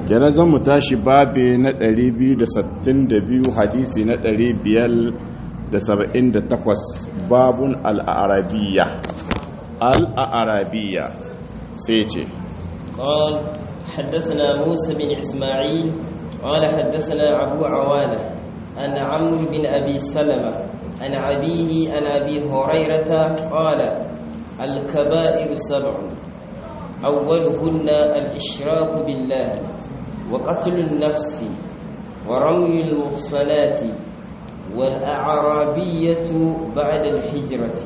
kenan zan mu tashi babe na 262 hadisi na 578 babun al'arabiya al'arabiya sai ce قال حدثنا موسى بن إسماعيل قال حدثنا أبو عوانة عن عمرو بن أبي سلمة عن أبيه عن أبي هريرة قال الكبائر سبع أولهن الإشراك بالله وقتل النفس ورمي المحصنات والأعرابية بعد الهجرة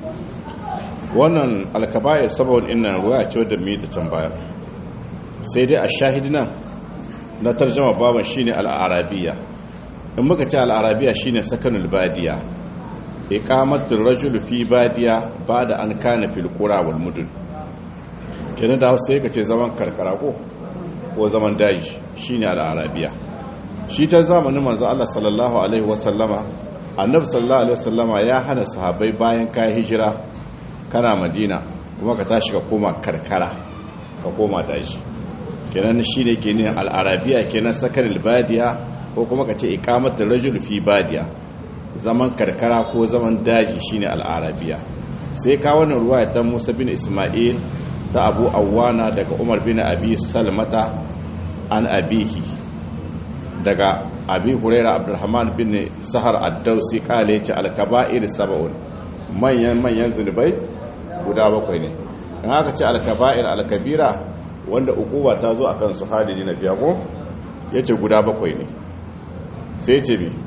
wannan alkaba'ir saboda ina ruwa ce wadda mu yi ta can baya sai dai a shahidina na tarjama baban shine al'arabiya in muka ce al'arabiya shine sakanul badiya iqamatul rajul fi badiya bada an kana fil qura wal mudun kenan da sai ka ce zaman karkara ko ko zaman daji shine al'arabiya shi ta zamanin manzo Allah sallallahu alaihi wasallama annabi sallallahu alaihi wasallama ya hana sahabbai bayan kai hijira kana madina kuma ka tashi ka koma karkara ka koma daji kenan shine ke ne al'arabiya kenan sakan albadiya ko kuma ka ce iqamatul rajul fi badiya zaman karkara ko zaman daji shine al'arabiya sai ka wannan ruwaya ta Musa bin Isma'il ta Abu Awana daga Umar bin Abi Salmata an abihi daga Abi Hurairah Abdurrahman bin Sahar Ad-Dausi kale ce al-kaba'ir sab'un manyan manyan zunubai guda bakwai ne in haka ce al-kaba'ir al-kabira wanda ukuba ta zo akan su halili na biya ko yace guda bakwai ne sai ce bi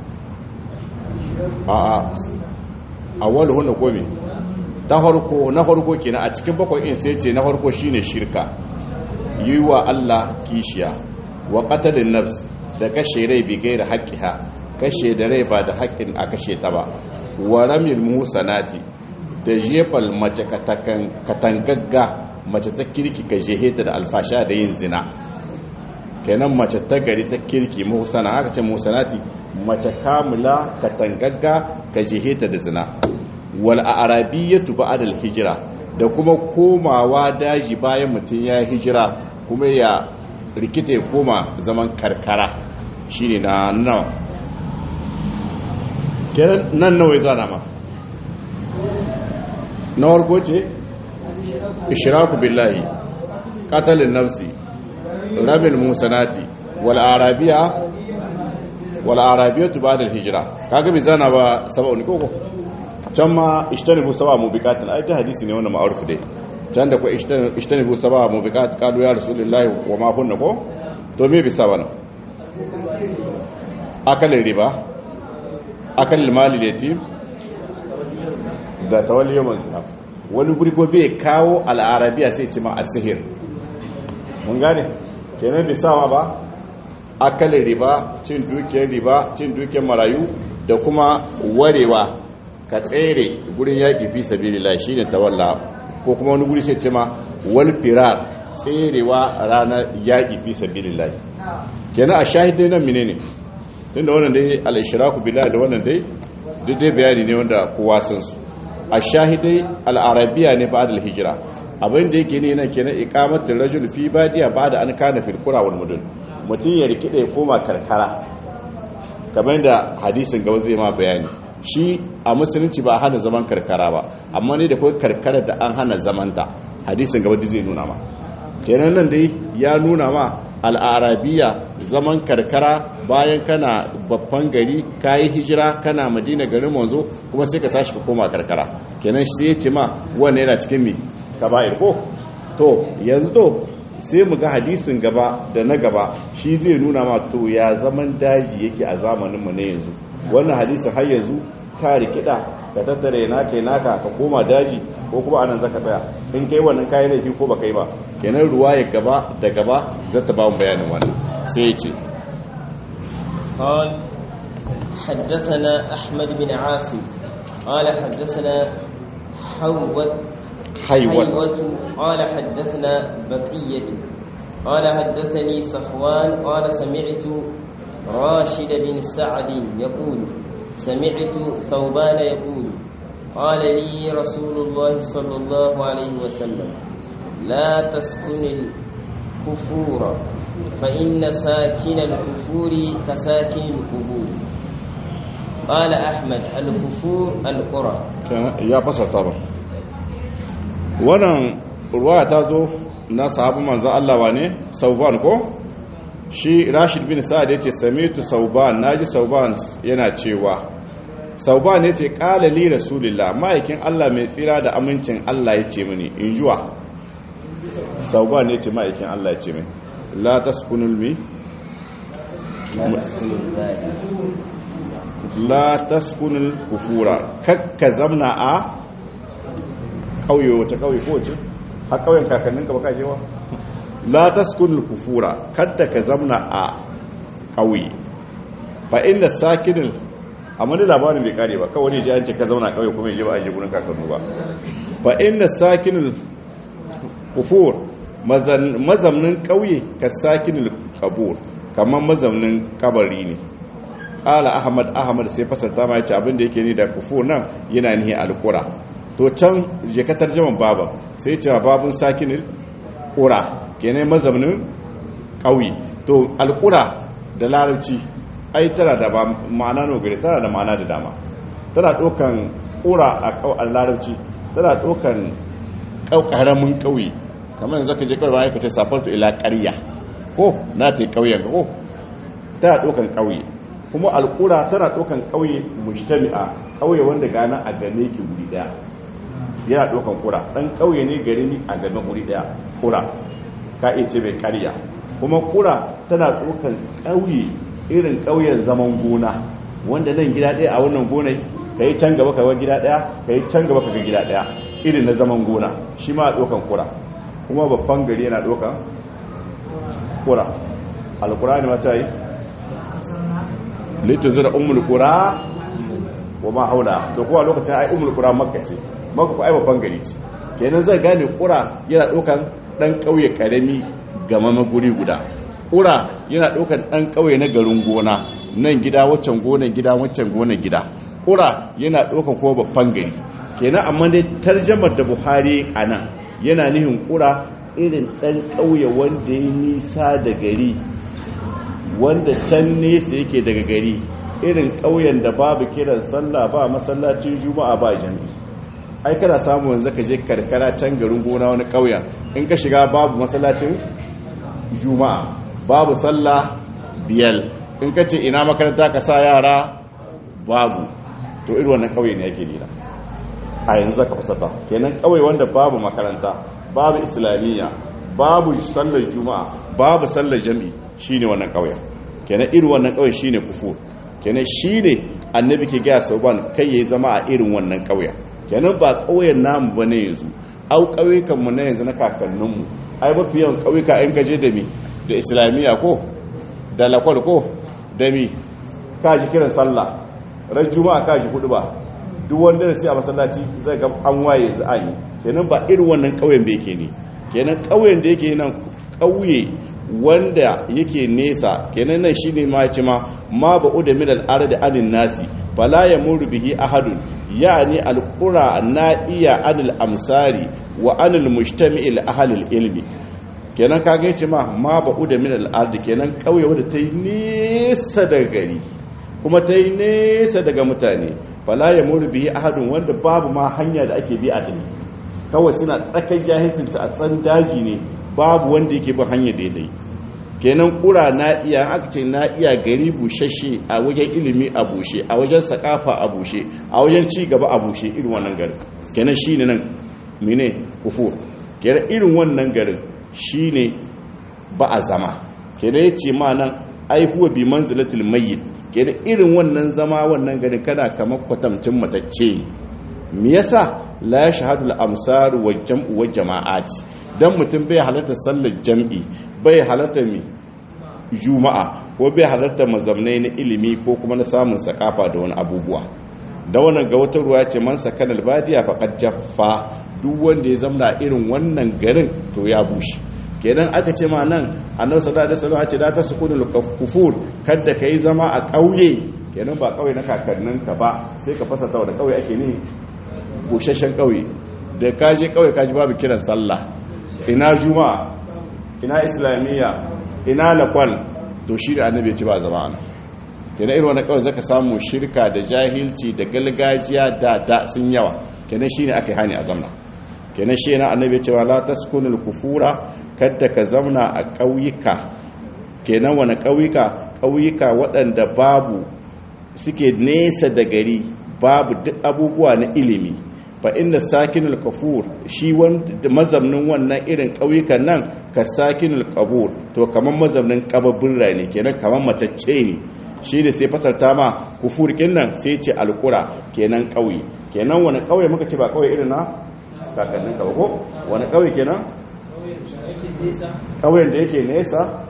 a a awwal hunna ko me ta farko na farko kenan a cikin bakwai in sai ce na farko shine shirka yiwa Allah kishiya wa qatalin nafs da kashe rai bi gaira haqqiha kashe da rai ba da haƙƙin a kashe ta ba wa ramil musanati da jefal mace katangagga mace ta kirki ka jeheta da alfasha da yin zina kenan mace ta gari ta kirki muhsana aka ce muhsanati mace kamula katangagga ka jeheta da zina wal arabiyatu ba'da al hijra da kuma komawa daji bayan mutun ya hijira kuma ya rikita ya koma zaman karkara shine na nawa kenan nan nawa ya zana ma na warko ce ishraku billahi qatalin nafsi rabil musanati wal arabiya wal arabiyatu ba'da al hijra kaga bi zana ba sab'un koko can ma ishtanibu sab'a mubiqatin ai ta hadisi ne wannan ma'ruf dai can da ko ishtanibu sab'a mubiqat qalu ya rasulullahi wa ma kunna ko to me bi sabana akalin riba akalin mali yatim da tawalli yawan zinaf wani guri ko bai kawo al'arabiya sai ce ma a sihir mun gane kenan bai sawa ba akalin riba cin dukiyar riba cin dukiyar marayu da kuma warewa ka tsere gurin yaƙi fi sabilillah shine tawalla ko kuma wani guri sai ce ma wal firar tserewa ranar yaƙi fi sabilillah kenan a shahidai nan menene tunda wannan dai al-ishraku billahi da wannan dai duk dai bayani ne wanda kowa san su a shahidai al'arabiya ne ba da hijira abin da yake ne na kenan ikamatin rajul fi badiya ba da an kana firkura wal mudun mutum ya rikida ya koma karkara kamar da hadisin gaba zai ma bayani shi a musulunci ba hana zaman karkara ba amma ne da kawai karkara da an hana zamanta hadisin gaba zai nuna ma kenan nan dai ya nuna ma al'arabiya zaman karkara bayan kana babban gari kayi hijira kana madina garin manzo kuma sai ka tashi ka koma karkara kenan sai ya ce ma wannan yana cikin mi kaba'ir ko to yanzu to sai mu ga hadisin gaba da na gaba shi zai nuna ma to ya zaman daji yake a zamanin mu na yanzu wannan hadisin har yanzu ka rikida ka tattare naka yi naka ka koma daji ko kuma anan zaka tsaya in kai wannan kayan laifi ko baka yi ba kenan ruwa ya gaba da gaba zata ba mu bayanin wannan sai ya ce قال حدثنا أحمد بن عاصم قال حدثنا حوت حيوة قال حدثنا بقية قال حدثني صفوان قال سمعت راشد بن سعد يقول سمعت ثوبان يقول قال لي رسول الله صلى الله عليه وسلم لا تسكن الكفور فإن ساكن الكفور كساكن القبور قال أحمد الكفور القرى ya fasarta ba wannan ruwaya ta zo na sahabu manzan Allah wa ne sauban ko shi rashid bin sa'ad yace samitu sauban naji sauban yana cewa sauban yace qala li rasulillah ma'aikin Allah mai tsira da amincin Allah yace mini injuwa sauban yace ma'aikin Allah yace mini la taskunul mi لا تسكن البادية la taskunul kufura kakka zamna a kauye wace kauye ko wace a kauyen kakannin ka baka jewa la taskunul kufura kadda ka zamna a kauye fa inda sakinul amma da labarin bai kare ba kawai ne ji an ce ka zauna kauye kuma je ba a je gurin kakannu ba fa inda sakinul kufur mazamnin kauye ka sakinul kabur kamar mazamnin kabari ne ƙala ahmad ahmad sai fasarta ma yace abinda yake ni da kufur nan yana nihi alƙura to can je ka tarjaman baba sai ce babun sakinil ƙura kenan mazaunin ƙauye to alƙura da larabci ai tana da ba ma'ana no gare tana da ma'ana da dama tana ɗaukan ƙura a ƙau larabci tana ɗaukan ƙaramin ƙauye kamar yanzu ka je kawai bayan ka ce safartu ila ƙarya ko na ta yi ƙauyen ko tana ɗaukan ƙauye kuma alƙura tana ɗaukan ƙauye mujtami'a ƙauye wanda gana a game ki wuri ɗaya yana ɗaukan ƙura ɗan ƙauye ne gari ni a game wuri ɗaya ƙura ka iya ce mai ƙarya kuma ƙura tana ɗaukan ƙauye irin ƙauyen zaman gona wanda nan gida ɗaya a wannan gonai ka yi can gaba ka ga gida ɗaya ka yi can gaba ka ga gida ɗaya irin na zaman gona shi ma ɗaukan ƙura kuma babban gari yana ɗaukan ƙura alƙura ne mata yi lituzir umul qura wa ma haula to kuwa lokacin ai umul qura makka ce makka ko ai babban gari ce kenan zai gane qura yana dokan dan kauye karami gama maguri guda qura yana dokan dan kauye na garin gona nan gida waccan gonan gida waccan gonan gida qura yana dokan kuma babban gari kenan amma dai tarjamar da buhari anan yana nihin qura irin dan kauye wanda ya nisa da gari wanda can nesa yake daga gari irin ƙauyen da babu kiran sallah ba masallacin juma'a ba jami ai kana samu yanzu ka je karkara can garin gona wani ƙauyen in ka shiga babu masallacin juma'a babu sallah biyal in ka ce ina makaranta ka sa yara babu to irin wannan ƙauye ne yake nila a yanzu zaka fasata kenan ƙauye wanda babu makaranta babu islamiyya babu sallar juma'a babu sallar jami'i shine wannan ƙauyen kenan irin wannan ƙauye shine kufur kenan shine annabi ke gaya sauban kai yayi zama a irin wannan ƙauyen kenan ba ƙauyen namu bane yanzu au ƙauyukan mu na yanzu na kakannin mu ai mafi yawan ƙauyuka in kaje da mi da islamiyya ko da lakwal ko da mi ka ji kiran sallah ran juma'a ka ji hudu ba duk wanda da sai a masallaci zai ga an waye yanzu an yi kenan ba irin wannan ƙauyen da yake ne kenan ƙauyen da yake nan ƙauye wanda yake nesa kenan nan shine ma ce ma ma ba'u da min al-ardi anin nasi fala yamuru bihi ahadun yani al-qura na'iya anil amsari wa anil mujtami'il ahli ilmi kenan kaga yace ma ma ba'u da min al-ardi kenan kauye wanda ta yi nesa daga gari kuma ta yi nesa daga mutane fala yamuru bihi ahadun wanda babu ma hanya da ake bi a tafi kawai suna tsakan jahilcinta a tsan daji ne babu wanda yake bin hanyar da ya ta yi kenan kura na iya aka ce na iya gari bushashe a wajen ilimi a bushe a wajen sakafa a bushe a wajen ci gaba a bushe irin wannan garin kenan shine nan mene kufur kenan irin wannan garin shine ba a zama kenan yace ma nan ai huwa bi manzilatil mayyit kenan irin wannan zama wannan garin kana kamar kwatamcin matacce me yasa la shahadu al-amsar wa jam'u wa jama'at dan mutum bai halarta sallar jam'i bai halarta mi juma'a ko bai halarta mazamnai na ilimi ko kuma na samun sakafa da wani abubuwa da wannan ga wata ruwa ce man sakan albadiya faqad jaffa duk wanda ya zamna irin wannan garin to ya bushe kenan aka ce ma nan annabi sallallahu alaihi wasallam ce da ta sukunul kufur kada kai zama a kauye kenan ba kauye na kakannin ka ba sai ka fasa tawa da kauye ake ne bushashen kauye da kaje kauye kaji babu kiran sallah ina juma'a ina islamiyya ina lakwal to shi da annabi ya ci ba zama ana kenan irin wani kawai zaka samu shirka da jahilci da galgajiya da da sun yawa kenan shine aka yi hani a zamna kenan shi na annabi ya ce wa la taskunul kufura kadda ka zamna a ƙauyuka kenan wani ƙauyuka ƙauyuka waɗanda babu suke nesa da gari babu duk abubuwa na ilimi fa inda sakinul kafur shi wanda mazamnin wannan irin ƙauyukan nan ka sakinul kabur to kamar mazamnin kababbin ne kenan kamar matacce ne shi ne sai fasarta ma kufur nan sai ce alkura kenan ƙauye kenan wani ƙauye muka ce ba ƙauye irin na kakannin ka ba ko wani ƙauye kenan ƙauyen da yake nesa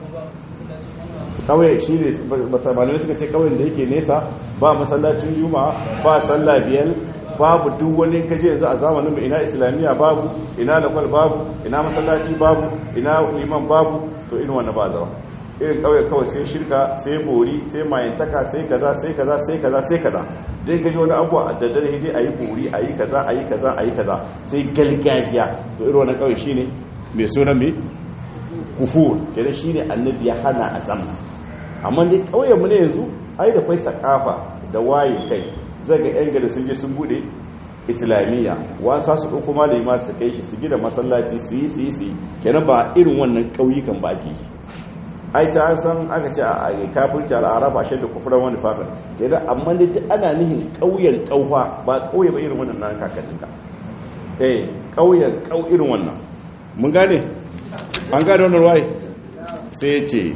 ƙauye shi ne malamai suka ce ƙauyen da yake nesa ba masallacin juma'a ba sallah biyar babu duk wani kaje yanzu a zamanin mu ina islamiyya babu ina lakwal babu ina masallaci babu ina liman babu to irin wannan ba zama irin kauye kawai sai shirka sai bori sai mayantaka sai kaza sai kaza sai kaza sai kaza dai gaji wani abuwa da dare dai ayi bori ayi kaza ayi kaza ayi kaza sai galgajiya to irin wannan kauye shine mai sunan mai kufur kenan shine annabi ya hana a zama amma dai kauyen mu ne yanzu ai da kai sakafa da waye kai zai ga yan gari sun je sun bude islamiyya wasa su ɗauko malami ma su kai shi su gida masallaci su yi su yi su yi kenan ba irin wannan ƙauyukan ba ake yi ai ta san aka ce a kafirci al'arab a shaidda kufuran wani fakar kenan amma dai ta ana nihin ƙauyen ƙaufa ba ƙauye ba irin wannan nan kakannin ka eh ƙauyen ƙau irin wannan mun gane an gane wannan ruwai sai ya ce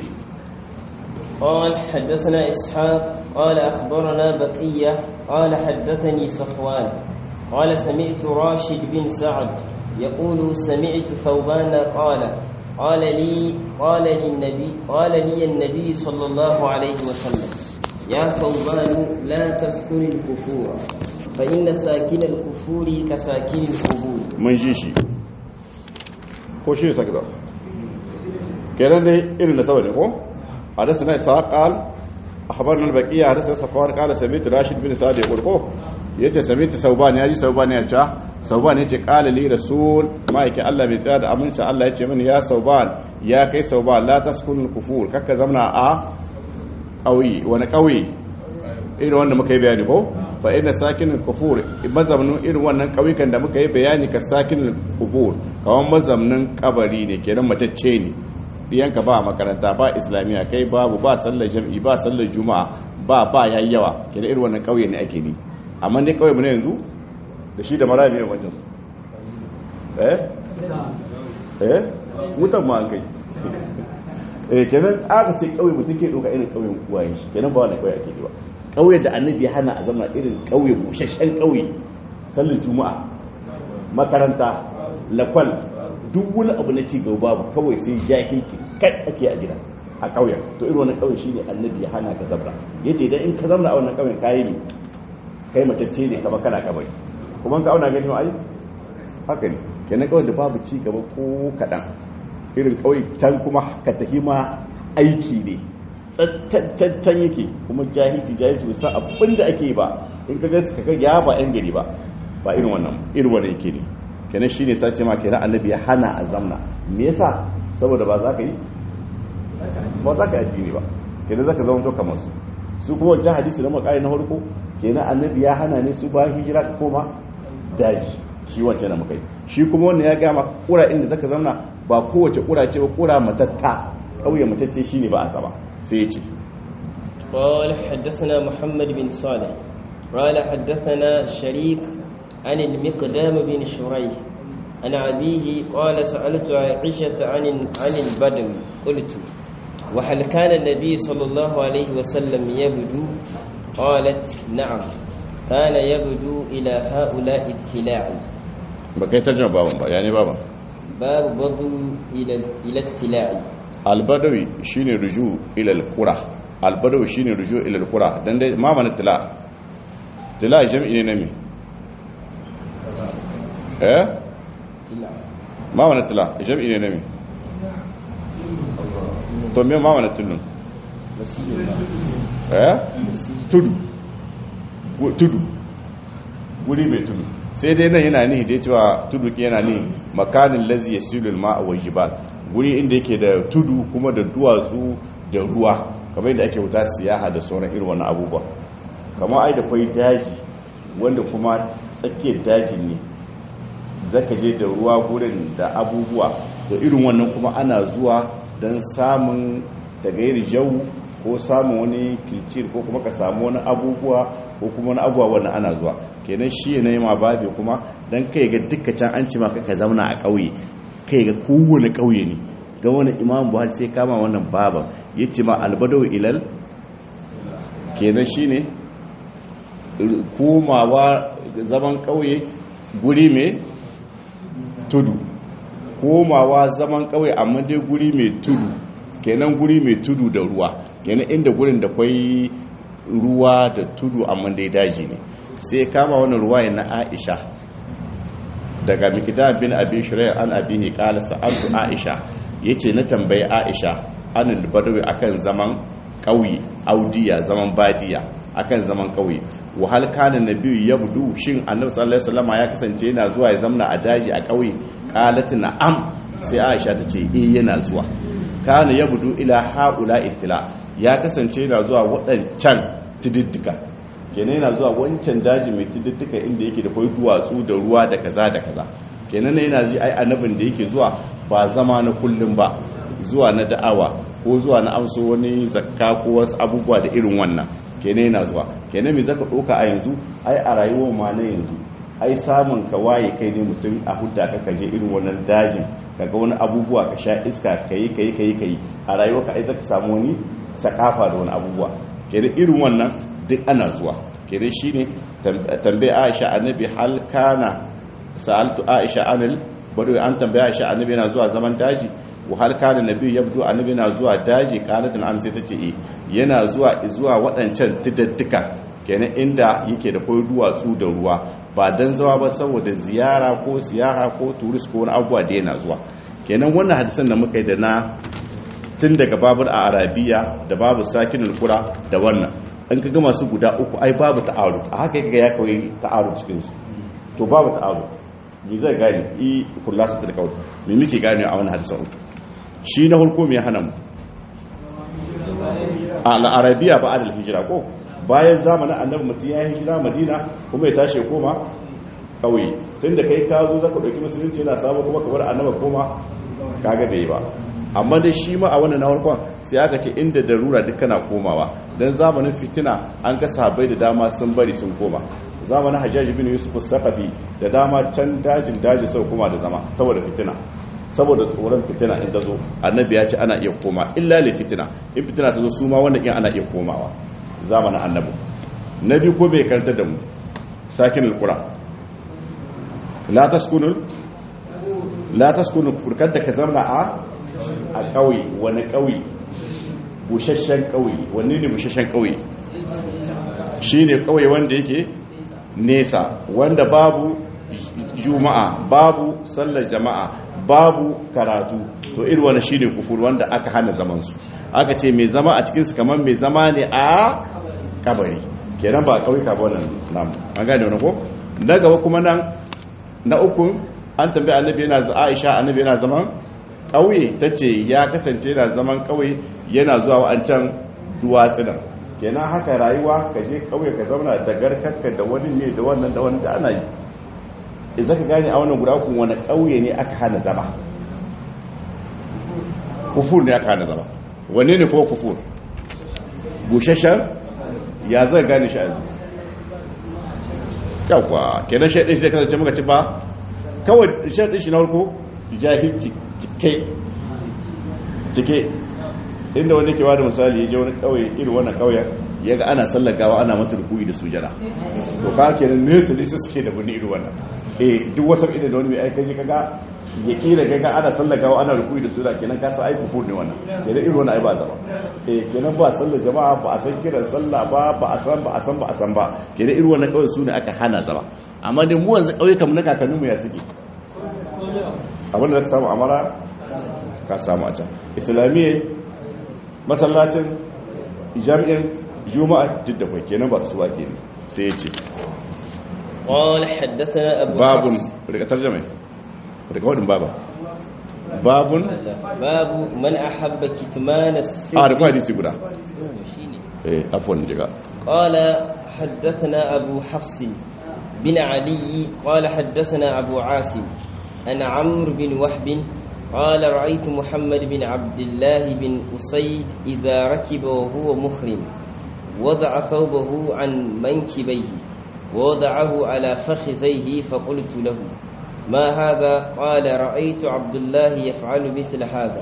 قال حدثنا إسحاق قال أخبرنا بقية قال حدثني صفوان قال سمعت راشد بن سعد يقول سمعت ثوبان قال قال لي قال لي النبي قال لي النبي صلى الله عليه وسلم يا ثوبان لا تسكن الكفور فإن ساكن الكفور كساكن القبور mun ji shi ko shi ne sakida kenan dai irin da saboda ne ko حدثنا إسحاق قال أخبرنا البقية حدثنا صفوان قال سمعت راشد بن سعد يقول كو yace samita sauban yaji sauban ya ce sauban yace qala li rasul ma yake Allah bai tsaya da aminci Allah yace mini ya sauban ya kai sauban la taskunul kufur kakka zamna a kauyi wani kauyi irin wanda muka yi bayani ko fa inna sakinul kufur mazamnin irin wannan kauyukan da muka yi bayani ka sakinul kufur kawan mazamnin kabari ne kenan matacce ne diyanka ba makaranta ba islamiyya kai babu ba sallar jam'i ba sallar juma'a ba ba yayi yawa kenan irin wannan kauye ne ake ni amma dai kauye mu ne yanzu da shi da mara ne wancan su eh eh mutan ma an kai eh kenan aka ce kauye mutum ke doka irin kauyen uwayen shi kenan ba wannan kauye ake ba kauye da annabi ya hana a zama irin kauye bushashshen kauye sallar juma'a makaranta lakwal duk wani abu na ci gaba babu kawai sai jahilci kai ake a gida a ƙauyen to irin wannan ƙauyen shine annabi ya hana ka zabra yace dan in ka zamna a wannan ƙauyen kayi ne kai matacce ne kamar kana kabari kuma ka auna gani ai haka ne kenan ƙauyen da babu ci gaba ko kaɗan irin ƙauye can kuma ka tafi ma aiki ne tsattancan yake kuma jahilci jahilci bisa abin da ake ba in ka gaska ka ya ba yan gari ba ba irin wannan irin wannan yake ne kenan shi ne sace ma kenan annabi ya hana a zamna me yasa saboda ba za ka yi ba za ka yi addini ba kenan za ka zama to kamar su su kuma wancan hadisi na makai na farko kenan annabi ya hana ne su ba hijira ka koma daji shi wancan da muka yi shi kuma wannan ya gama kura inda zaka zamna ba kowace kura ce ba kura matatta kauye matacce shine ba a saba sai ya ce قال حدثنا محمد بن صالح قال حدثنا شريك عن المقدام بن شريح عن أبيه قال سألت عائشة عن عن البدو قلت وهل كان النبي صلى الله عليه وسلم يبدو قالت نعم كان يبدو إلى هؤلاء ابتلاع بكي ترجمة بابا با يعني بابا باب بدو إلى إلى ابتلاع البدوي شيني رجوع إلى القرى البدوي شيني رجوع إلى القرى دان دي ما من التلاع تلاع جمعي نمي eh ma wani tila jam'i ne nami to me ma wani tulun eh tudu tudu wuri mai tudu sai dai nan yana nihi da cewa tudu yana nihi makanin lazi yasilul ma'a wa jibal guri inda yake da tudu kuma da duwatsu da ruwa kamar yadda ake wuta siyaha da sauran irin wani abubuwa kamar ai da kwai daji wanda kuma tsakiyar dajin ne zaka je da ruwa gurin da abubuwa to irin wannan kuma ana zuwa don samun tagayar jau ko samun wani kilcir ko kuma ka samu wani abubuwa ko kuma wani abubuwa wannan ana zuwa kenan shi ne ma babe kuma don kai ga duka can an ci maka ka zauna a ƙauye kai ga kowane ƙauye ne ga wani imam buhari sai kama wannan baban ya ce ma albadau ilal kenan shi ne komawa zaman ƙauye guri mai tudu komawa zaman ƙauye amma dai guri mai tudu kenan guri mai tudu da ruwa kenan inda gurin da kwai ruwa da tudu amma dai daji ne sai kama wannan ruwa na aisha daga mikidam bin abin shirya an abihi kala sa'altu aisha yace na tambayi aisha anil badawi akan zaman ƙauye audiya zaman badiya akan zaman ƙauye wahal kana nabiyyu yabdu shin annabi sallallahu alaihi wasallam ya kasance yana zuwa ya zamna a daji a ƙauye qalat na'am sai aisha tace eh yana zuwa kana yabdu ila haula ittila ya kasance yana zuwa waɗancan tididdika kenan yana zuwa wancan daji mai tididdika inda yake da kwai duwatsu da ruwa da kaza da kaza kenan yana ji ai annabin da yake zuwa ba zama na kullum ba zuwa na da'awa ko zuwa na amso wani zakka ko wasu abubuwa da irin wannan kenan yana zuwa kenan me zaka ɗauka a yanzu ai a rayuwar ma na yanzu ai samun ka waye kai ne mutum a hudda ka kaje irin wannan dajin kaga wani abubuwa ka sha iska kayi kayi kayi kayi a rayuwarka ai zaka samu wani sakafa da wani abubuwa kenan irin wannan duk ana zuwa kenan shine tambaye Aisha annabi hal kana sa'altu Aisha anil bado an tambaye Aisha annabi yana zuwa zaman daji wa hal kana nabi yabdu annabi yana zuwa daji qalat an sai tace eh yana zuwa zuwa wadancan tidaddika kenan inda yake da koyi duwatsu da ruwa ba dan zawa ba saboda ziyara ko siyaha ko turist ko wani abubuwa da yana zuwa kenan wannan hadisan da muka yi da na tun daga babur a arabiya da babu sakinul kura da wannan an ka gama su guda uku ai babu ta'aru a haka yaga ya kawai ta'aru cikin su to babu ta'aru me zai gane i kullasa ta kawai me muke gane a wannan hadisan uku shi na farko me hana mu a arabiya ba adal hijira ko bayan zamanin annabi mutum ya yi hijira madina kuma ya tashi koma kauye tun da kai ka zo zaka ɗauki musulunci yana sabo kuma kamar annaba koma kaga bai ba amma dai shi ma a wannan na farkon sai aka ce inda darura duk kana komawa dan zamanin fitina an ga sahabbai da dama sun bari sun koma zamanin hajjaji bin yusuf saqafi da dama can dajin daji sau koma da zama saboda fitina saboda tsoron fitina in ta zo annabi ya ce ana iya koma illa li fitina in fitina ta zo su ma wannan in ana iya komawa zamanin annabi na biyu ko bai karanta da mu sakin alqura la taskunul la taskunul furkar da ka zama a a ƙauye wani ƙauye bushashen ƙauye wani ne bushashen ƙauye shi ne ƙauye wanda yake nesa wanda babu juma'a babu sallar jama'a babu karatu to iri wani shi ne kufur wanda aka hana zamansu aka ce mai zama a cikinsu kamar mai zama ne a kabari kenan ba ƙauye ka wannan namu an gane wani ko na gaba kuma nan na ukun an tambaye annabi yana aisha annabi yana zaman ƙauye ta ce ya kasance yana zaman ƙauye yana zuwa wa'ancan duwatsunan kenan haka rayuwa ka je ƙauye ka zauna da garkarka da wani ne da wannan da wani da ana yi idan ka gane a wannan guda kun wani ƙauye ne aka hana zama kufur ne aka hana zama wanne ne kuma kufur bushashen ya zai gane shi a yanzu yawwa kenan shaɗin shi zai kasance muka ci ba kawai shaɗin shi na farko jahilci cike cike inda wani kewa da misali ya je wani kauye irin wannan kauyen ya ga ana sallagawa ana mata rukuni da sujada to ka kenan nesa nesa suke da wani irin wannan eh duk wasu idan da wani mai aika je kaga ya kira kaga ana sallagawa ana rukuni da sujada kenan ka sa ai kufur ne wannan kenan irin wannan ai ba zama eh kenan ba sallar jama'a ba a san kiran sallah ba ba a san ba a san ba a san ba kenan irin wannan kauye su ne aka hana zama amma dai mu yanzu kauye kamar na kakanninmu ya suke abinda za ka samu amara ka samu a can islamiyya masallacin jami'in juma'a duk da kwai kenan ba su ba ke ne sai ya ce قال حدثنا أبو babun حفص daga tarjama daga wadin baba babun باب من أحب كتمان السر a da kwa hadisi guda شيني. eh afwan jiga قال حدثنا أبو حفص بن علي قال حدثنا أبو عاصم عن عمرو بن وهب قال رأيت محمد بن عبد الله بن أسيد إذا ركب وهو محرم وضع ثوبه عن منكبيه ووضعه على فخذيه فقلت له ما هذا قال رأيت عبد الله يفعل مثل هذا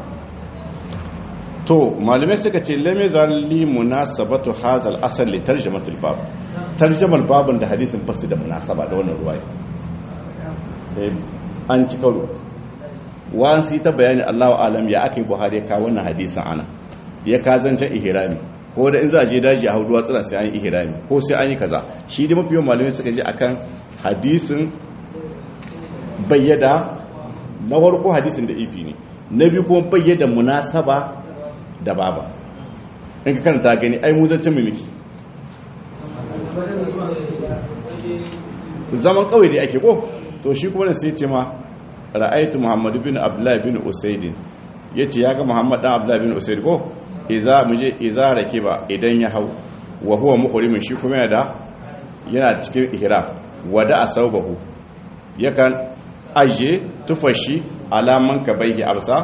to malamai suka ce lame zalli munasabatu hadal asal li tarjamatul bab tarjamal babun da hadisin fasu da munasaba da wannan ruwaya eh an ci karo wan sai ta bayani Allahu alam ya akai Buhari ka wannan hadisin ana ya ka zancen ihrami ko da in za a je daji a hauduwa tsira sai an yi ihrami ko sai an yi kaza shi da mafi yawan malamai suka je akan hadisin bayyada na farko hadisin da ifi ne na biyu kuma bayyada munasaba da baba in ka karanta gani ai mu zancen mimiki zaman kawai da ake ko to shi kuma da sai ce ma ra'aitu muhammadu bin abdullahi bin usaidin ya ce ya ga muhammad dan abdullahi bin usaid ko iza muje iza rake ba idan ya hau wa huwa muhrimin shi kuma yana da yana cikin ihram wada asawbahu yakan aje tufashi alaman kabaihi absa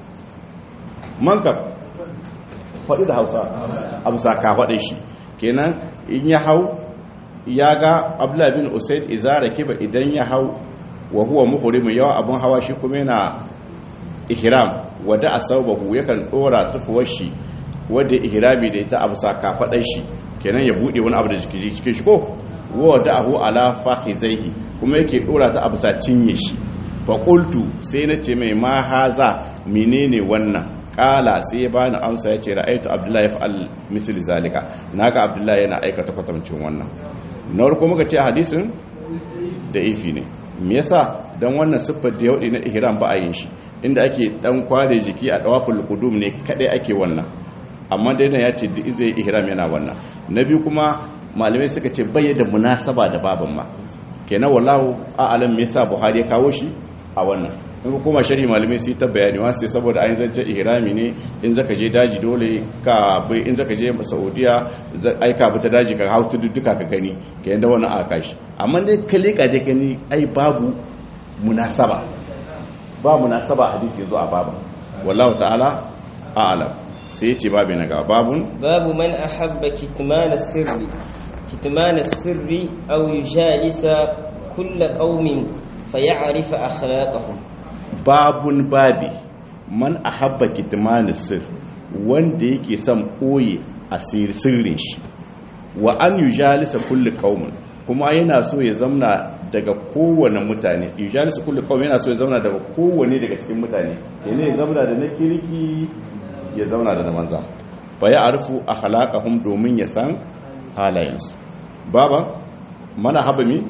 mankab faɗi da hausa abu saka faɗin shi kenan in ya hau ya ga abdullahi bin usaid izara kiba idan ya hau wa huwa muhrimu yawa abun hawa shi kuma yana ihram wada asabahu yakan dora tufuwar shi wanda ihrami da ita abu saka faɗin shi kenan ya bude wani abu da jiki cikin shi ko wada ahu ala fakhizaihi kuma yake dora ta abu sa cinye shi fa qultu sai na ce mai ma haza menene wannan kala sai ya bani amsa ya ce ra'aitu abdullahi fa'al misli zalika naga abdullahi yana aikata kwatamcin wannan na farko muka ce hadisin da ifi ne me yasa dan wannan siffar da yaudi na ihram ba a yin shi inda ake dan kware jiki a dawaful qudum ne kadai ake wannan amma dai nan ya ce duk zai ihram yana wannan na biyu kuma malamai suka ce bayyana munasaba da baban ma kenan wallahu a'lam me yasa buhari ya kawo shi a wannan in kuma shari malamai sai ta bayani wa sai saboda ayin zancen ihrami ne in zaka je daji dole ka bai in zaka je saudiya ai ka ta daji ka hautu duka ka gani ka yanda wannan aka kashi amma dai ka leka je gani ai babu munasaba ba munasaba hadisi yazo a babu wallahu ta'ala a'lam sai ya ce babu na gaba babun babu man ahabba kitman sirri kitman sirri aw yujalisa kull qaumin fayarifa akhlaqahum babun babi man ahabba kitmanis sir wanda yake son koye asir sirrin shi wa an yujalisa kulli qaumin kuma yana so ya zamna daga kowane mutane yujalisa kulli qaumin yana so ya zamna daga kowane daga cikin mutane kenan ya zamna da na kirki ya zamna da na manza fa ya arfu akhlaqahum domin ya san halayensu baba mana haba mi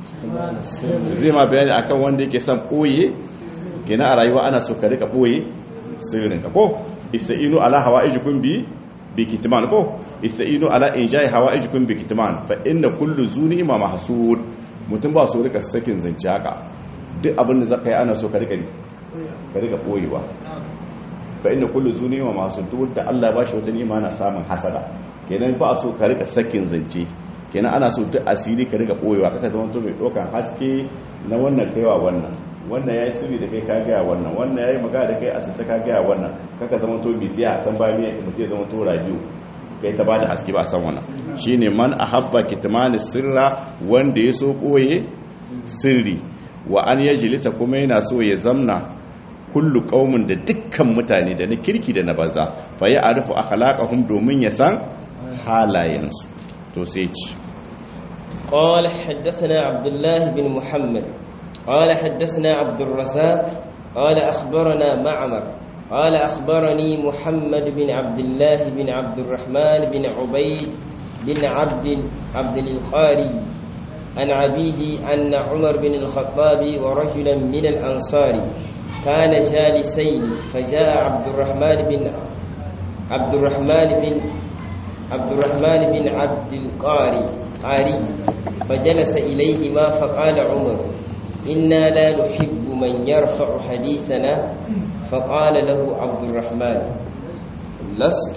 zai ma bayani akan wanda yake son koye gina a rayuwa ana so ka rika boye sirrin ka ko ista'inu ala hawaijikum bi bi kitman ko ista'inu ala injai hawaijikum bi kitman fa inna kullu zuni ma mahsud mutum ba so rika sakin zance haka duk abin da zaka yi ana so ka rika ka rika boyewa fa inna kullu zuni ma mahsud duk da Allah ba shi wata ni'ima na samun hasada kenan ba so ka rika sakin zance kenan ana so duk asiri ka rika boyewa kaka zama to mai dokan haske na wannan kaiwa wannan wannan ya yi sirri da kai ka gaya wannan wannan ya yi magana da kai a sita ka gaya wannan kaka zama to biziya a can bayan mutum ya zama to radio kai ta ba da haske ba a san wannan shi ne man a habba kitmani sirra wanda ya so ɓoye sirri wa an ya jilisa kuma yana so ya zamna kullu ƙaumin da dukkan mutane da na kirki da na banza fa ya arifu akhlaqahum domin ya san halayensu to sai ci قال حدثنا عبد الله بن محمد قال حدثنا عبد الرزاق قال أخبرنا معمر قال أخبرني محمد بن عبد الله بن عبد الرحمن بن عبيد بن عبد عبد القاري عن أبيه أن عمر بن الخطاب ورجلا من الأنصار كان جالسين فجاء عبد الرحمن بن عبد الرحمن بن عبد الرحمن بن عبد القاري قاري فجلس إليهما فقال عمر إنا لا نحب من يرفع حديثنا فقال له عبد الرحمن لست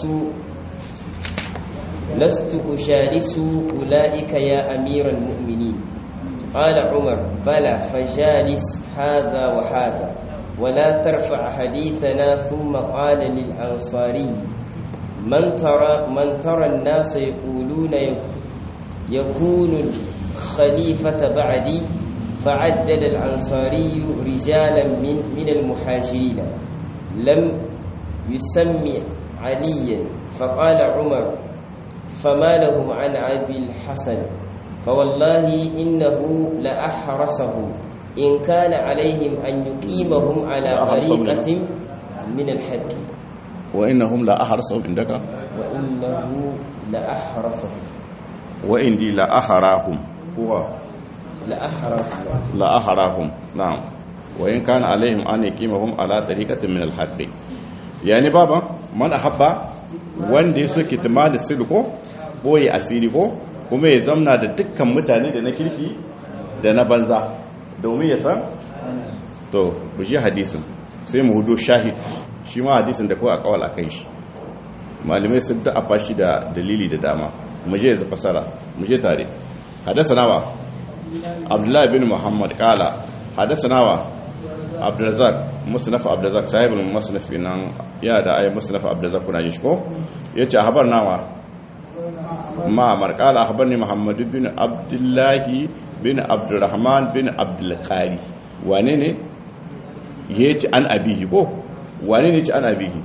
لست أجالس أولئك يا أمير المؤمنين قال عمر بلى فجالس هذا وهذا ولا ترفع حديثنا ثم قال للأنصاري من ترى من ترى الناس يقولون يكون الخليفة بعدي فعدد الأنصاري رجالا من من المهاجرين لم يسمي عليا فقال عمر فما لهم عن أبي الحسن فوالله إنه لأحرسه إن كان عليهم أن يقيمهم على طريقة من الحق وإنهم لا أحرسهم عندك وإنه لأحرسه وإني لا أحراهم هو لأحرسه لا أحراهم نعم وإن كان عليهم أن يقيمهم على طريقة من الحق يعني بابا من أحب wanda ya soke timalin sirri ko boye asiri ko kuma ya zamna da dukkan mutane da na kirki da na banza domin ya san to ku ji hadisin sai mu hudo shahid shi ma hadisin da kawai a kawal a kan shi malamai sun da afa shi da dalili da dama mu je yanzu fasara mu je tare hadasa nawa abdullahi bin muhammad kala hadasa nawa abdulrazak musnaf abdulrazak sahibul musnaf nan ya da ayi musnaf abdulrazak kuna yin shi ko yace habar nawa ma marqala akhbarni muhammad bin abdullahi bin abdurrahman bin abdul qari wane ne yace an abihi ko wane ne yace an abihi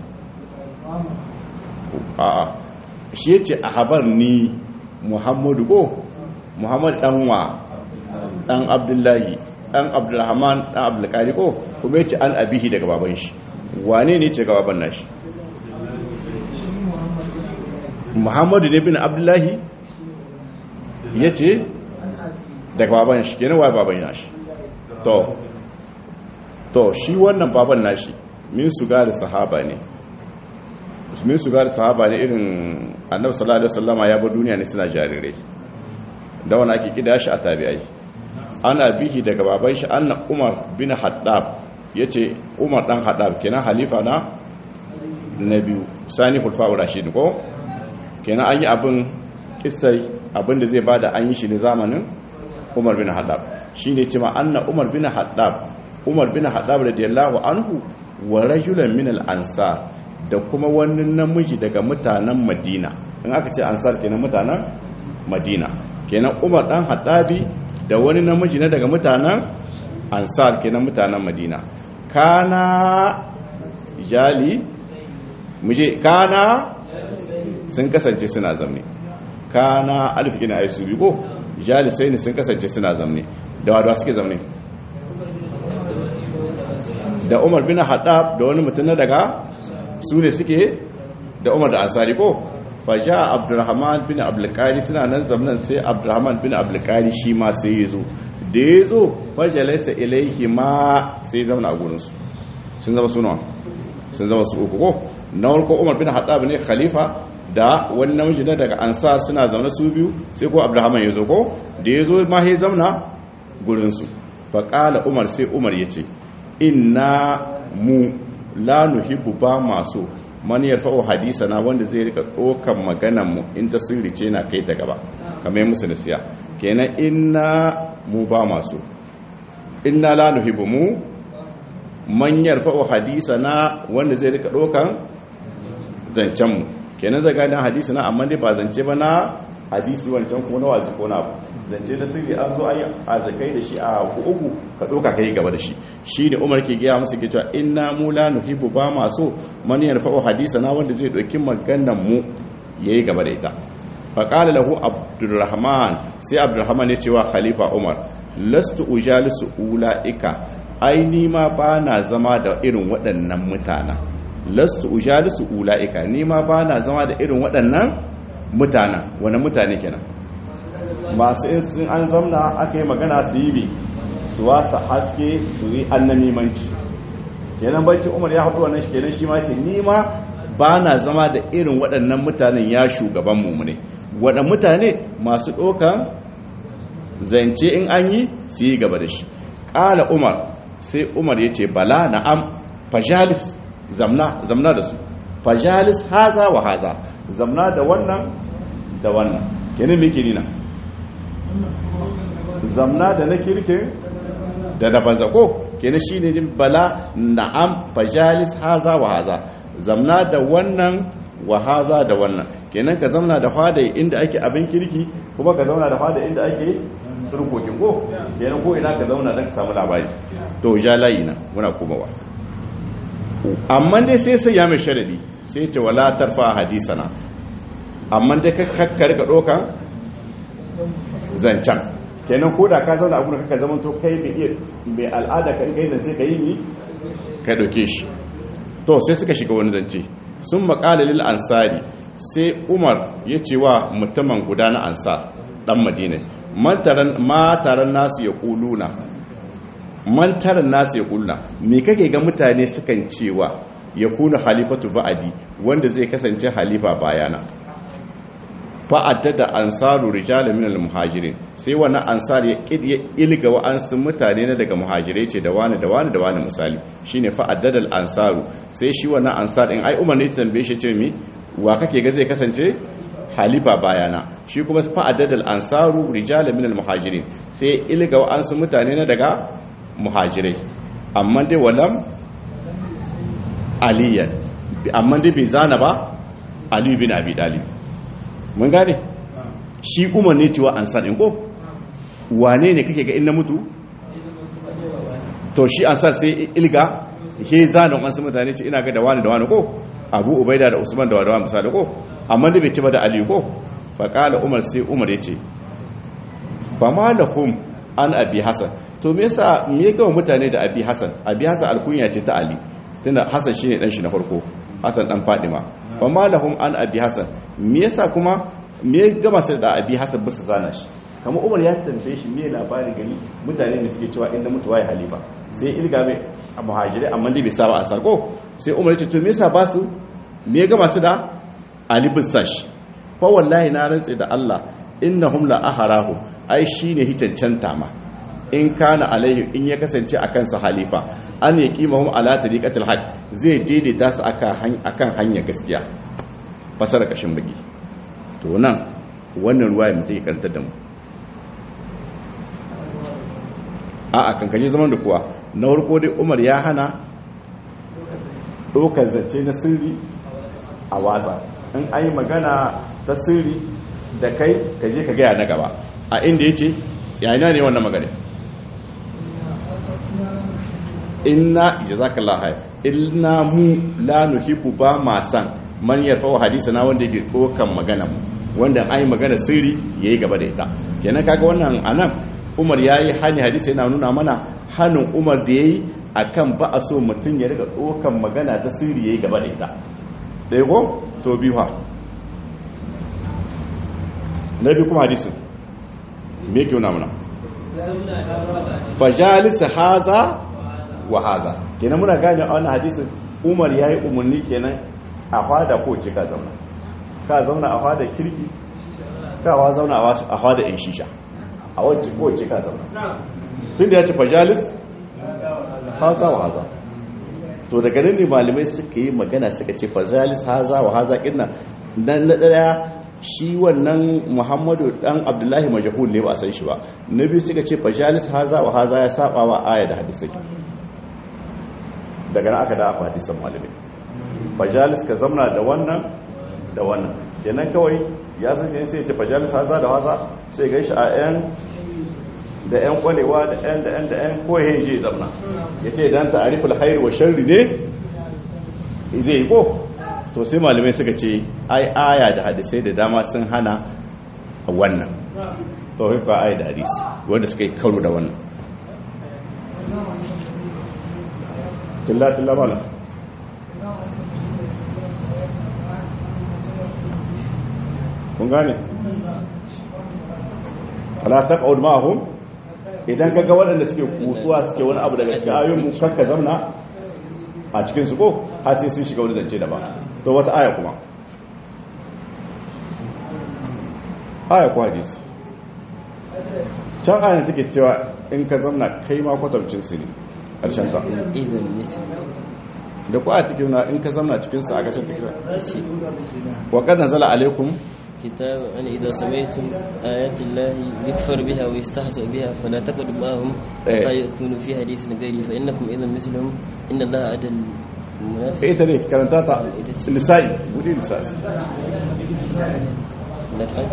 a a shi yace akhbarni muhammad ko muhammad dan wa dan abdullahi dan abdulrahman dan abdulkari ko kuma yace an abihi daga baban shi wane ne ce ga baban nashi muhammadu ne bin abdullahi yace daga baban shi kenan wai baban nashi to to shi wannan baban nashi min su gari sahaba ne min su gari sahaba ne irin annabi sallallahu alaihi wasallama ya bar duniya ne suna jarirai da wani ake kida shi a tabi'ai ana bihi daga baban shi anna umar bin haddab ya ce umar dan haddab kenan halifa na na biyu sani hulfa'u rashid ko kenan an yi abin kisai abin da zai bada an yi shi ne zamanin umar bin haddab shi ne cima anna umar bin haddab umar bin haddab radiyallahu anhu wa rajulan min al-ansar da kuma wani namiji daga mutanen madina in aka ce ansar kenan mutanen madina kenan umar dan haddabi da wani namiji na daga mutanen ansar kenan mutanen madina kana jali muje kana sun kasance suna zamne kana alif kina ai su bigo jali sai ne sun kasance suna zamne da wadda suke zamne da umar bin haddab da wani mutum na daga su ne suke da umar da ansari ko faja abdurrahman bin abdulkari suna nan zamanin sai abdurrahman bin abdulkari shi ma sai ya zo da ya zo fajalaisa ilaihi ma sai zama a gurinsu sun zama suna sun zama su uku ko na warko umar bin haɗab ne khalifa da wani namiji na daga ansar suna zaune su biyu sai ko abdurrahman ya zo ko da ya zo ma ya zamana gurinsu faƙala umar sai umar ya ce inna mu la nuhibbu ba masu man yarfa'u hadisana wanda zai rika dokan maganan mu in ta sirri ce na kai ta gaba kamar musu nasiya kenan inna mu ba masu inna la nuhibbu mu man yarfa'u hadisana wanda zai rika dokan zancen mu kenan zai gani hadisi na amma dai ba zance ba na hadisi wancan ko na waji ko na abu zance da sirri an zo ayi azakai da shi a uku ka doka kai gaba da shi shi ne umar ke gaya musu ke cewa inna mu la nuhibbu ba ma so man yarfa'u hadisana wanda zai dauki maganar mu yayi gaba da ita fa qala lahu abdurrahman sai abdurrahman ya ce wa khalifa umar lastu ujalisu ulaika ai ni ma ba na zama da irin waɗannan mutanen lastu ujalisu ulaika ni ma ba na zama da irin waɗannan mutanen wani mutane kenan masu in an zamna aka yi magana su yi bi su wasa haske su yi annamimanci kenan barci umar ya haɗu wannan shi kenan shi ma ce ni ma ba na zama da irin waɗannan mutanen ya shugaban mu ne waɗannan mutane masu ɗokan zance in an yi su yi gaba da shi ƙala umar sai umar ya ce bala na'am fajalis zamna zamna da su fajalis haza wa haza zamna da wannan da wannan kenan me ke nina zamna da na kirkin da na banza ko kenan shine jin bala na'am fajalis haza wa haza zamna da wannan wa haza da wannan kenan ka zamna da fada inda ake abin kirki kuma ka zauna da fada inda ake surkokin ko kenan ko ina ka zauna don ka samu labari to ja layi na muna komawa amma dai sai sai ya mai sharadi sai ce wala tarfa hadisana amma dai ka kakkar ka dokan zancen kenan ko da ka zauna a gurin kaka zaman to kai mai iya mai al'ada kan kai zance ka yi ni ka doke shi to sai suka shiga wani zance sun maƙala lil ansari sai umar ya ce wa mutumin guda na ansar dan madina mataran nasu ya kuluna mantaran nasu ya kuluna me kake ga mutane sukan cewa ya kuna halifatu ba'adi wanda zai kasance halifa bayana fa'addada ansaru rijalun minal muhajirin sai wani ansar ya ya ilga wa'ansu mutane na daga muhajirai ce da wani da wani da wani misali shine fa'addada ansaru sai shi wannan ansar in ai umar ne tambaye shi ce mi wa kake ga zai kasance halifa bayana shi kuma fa'addada ansaru rijalun minal muhajirin sai ilga wa'ansu mutane na daga muhajirai amma dai walam aliyan amma dai bai zana ba ali bin abi talib mun gane shi umar ne cewa an sadin ko wane ne kake ga in na mutu to shi an sai ilga he zanen wasu mutane ce ina ga da wani da wani ko abu ubaida da usman da wani misali ko amma da bai ci ba da ali ko faƙala umar sai umar ya ce fama lahum an abi hasan to me yasa me ga mutane da abi hasan abi hasan alkunya ce ta ali tunda hasan shine dan shi na farko hasan dan fadima fama lahum an abi hasan me yasa kuma me ya gama sai da abi hasan bisa zana shi kamar umar ya tambaye shi me labarin gani mutane ne suke cewa inda mutuwa ya halifa sai ilga mai a muhajirai amma dai bai saba a sarko sai umar ya ce to me yasa ba su me ya gama su da ali bisa shi fa wallahi na rantse da Allah innahum la aharahu ai shine hicancanta ma in kana alaihi in ya kasance a kansa halifa an ya kimahum ala tariqatil haq zai daidaita su akan hanya gaskiya fasara kashin baki to nan wannan ruwaya mutum ya karanta da mu a a kankaje zaman da kuwa na farko dai umar ya hana ɗaukar zance na sirri a watsa in ayi magana ta sirri da kai ka je ka gaya na gaba a inda ya ce yana ne wannan magana inna jazakallahu khair inna mu la nuhibbu ba ma san man yarfa hadisa na wanda yake dokan magana mu wanda ai magana sirri yayi gaba da ita kenan kaga wannan anan Umar yayi hani hadisi yana nuna mana hanin Umar da yayi akan ba a so mutun ya riga dokan magana ta sirri yayi gaba da ita dai ko to biyu ha nabi kuma hadisin me ke nuna mana fajalis haza wa haza kenan muna gane a wannan hadisin umar ya yi umarni kenan a fada ko ce ka zauna ka zauna a fada kirki kawa zauna a fada in shisha a wacce ko ce ka zauna tun da ya ce fajalis haza wa haza to daga nan ne malamai suka yi magana suka ce fajalis haza wa haza kinna dan na daya shi wannan muhammadu dan abdullahi majahul ne ba a san shi ba na biyu suka ce fajalis haza wa haza ya saba wa aya da hadisai daga nan aka da aka hadisan malamai fajalis ka zamna da wannan da wannan kenan kawai ya san shi sai ya ce fajalis haza da haza sai ga shi a yan da yan kwalewa da yan da yan da yan ko ya je zamna ya ce dan ta'ariful khair wa sharri ne zai yi ko to sai malamai suka ce ai aya da hadisai da dama sun hana wannan to kai ka aya da hadisi wanda suka yi karo da wannan tilla tilla mala kun gane ala taqud ma'hum idan kaga waɗanda suke kutuwa suke wani abu daga cikin ayoyin mu kakka zamna a cikin su ko har sai sun shiga wani zance daban to wata aya kuma aya ko hadisi can ayan take cewa in ka zamna kai ma kwatamcin su ne karshen ta idan mutum da ku a cikin na in ka zamna cikin su a ƙarshen take ce wa qad nazala alaikum كتاب أن إذا سمعتم آيات الله يكفر بها ويستهزأ بها فلا تقعدوا معهم حتى يكونوا في حديث غيره فإنكم إذا مثلهم إن الله أدى المنافق ita ne karanta ta nisa'i wuri nisa'i لقد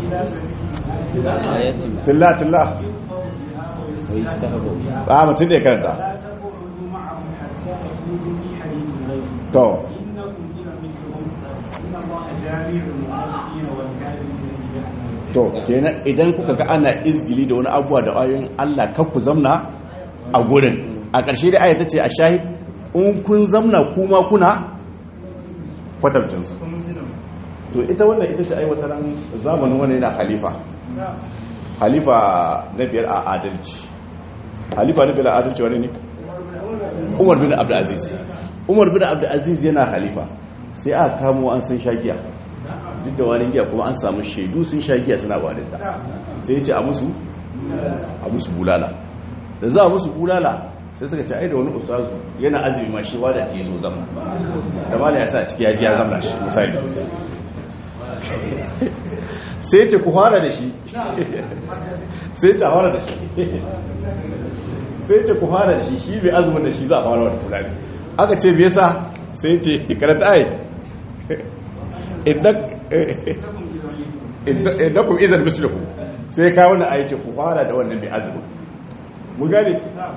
آيات tilla tilla ويستهزأ بها a mutum ne karanta تقعدوا معهم حتى يخوضوا في حديث غيره to إنكم إذا مثلهم إن الله جامع المنافقين والكاذبين في جهنم to kenan idan kuka ga ana izgili da wani abuwa da ayoyin Allah kar ku zamna a gurin a ƙarshe da ayata ce a shahid in kun zamna kuma kuna kwatabcin su to ita wannan ita ce aiwatar zamanin wani yana khalifa khalifa na biyar a adalci khalifa na biyar a adalci wani ne umar bin abdulaziz umar bin abdulaziz yana khalifa sai aka kamo an sun shagiya duk da wani giya kuma an samu shaidu sun shagiya suna walinta sai ya ce a musu a musu bulala da za a musu bulala sai suka ce ai da wani ustazu yana azumi ma shi wada ke zo zama da mala ya sa a ciki ya ji ya zama shi misali sai ce ku fara da shi sai ce fara da shi sai ce ku fara da shi shi bai azumin da shi za a fara wani fulani aka ce bai sa sai ce karata ai idan ku izar mislihu sai ka wani aiki ku fara da wannan bai azumin mu gane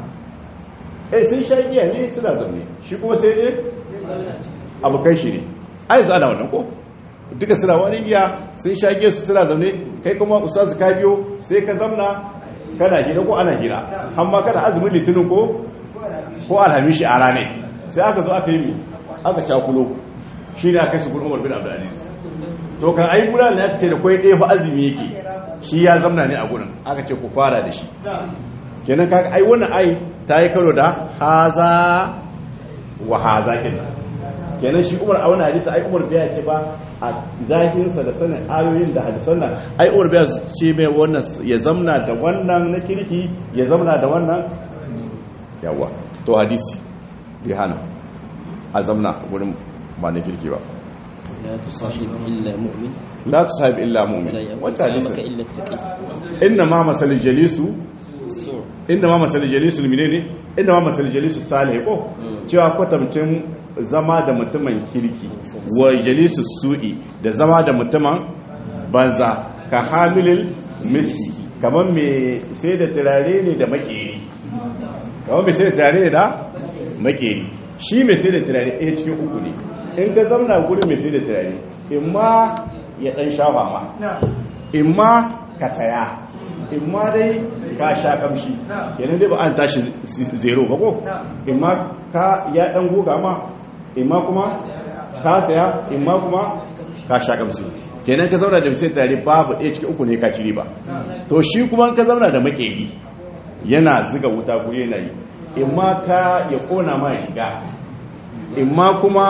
eh sun sha giya ne suna zaune shi kuma sai je abokan shi ne ai za a wannan ko duka suna wani giya sun sha giya su suna zaune kai kuma ustazu ka biyo sai ka zamna kana gida ko ana gida amma kana azumin litinin ko ko alhamishi a rane sai aka zo aka yi mi aka cakulo shi ne aka shi gudun umar bin abdulaziz to kan ai guda da aka ce da kwai ɗaya fa azumi yake shi ya zamna ne a gurin aka ce ku fara da shi kenan kaga ai wannan ai ta yi karo da haza wa haza kenan kenan shi umar a wani hadisi ai umar biya ce ba a zahirinsa da sanin ayoyin da hadisan nan ai umar biya ce mai wannan ya zamna da wannan na kirki ya zamna da wannan yawa to hadisi bai hana a zamna wurin ba na kirki ba لا تصاحب إلا مؤمن la tusahib illa mu'min لا يأكل wata طعامك hadisi إلا التقي inna ma masal jalisu السوء inda ma masal jalisu menene inda ma masal jalisu salih ko cewa kwatamcin zama da mutumin kirki wa jalisu su'i da zama da mutumin banza ka hamilil miski kamar me sai da turare ne da makeri kamar me sai da turare ne da makeri shi me sai da turare ɗaya cikin uku ne in ka zamna gurin me sai da turare in ma ya ɗan shafa ma in ma ka saya in ma dai ka sha kamshi kenan dai ba an tashi zero ba ko in ma ka ya dan goga ma in ma kuma ka saya in ma kuma ka sha kamshi kenan ka zauna da sai tare babu ɗaya cikin uku ne ka ci riba to shi kuma ka zauna da makeri yana ziga wuta ko yana yi in ma ka ya kona ma riga in ma kuma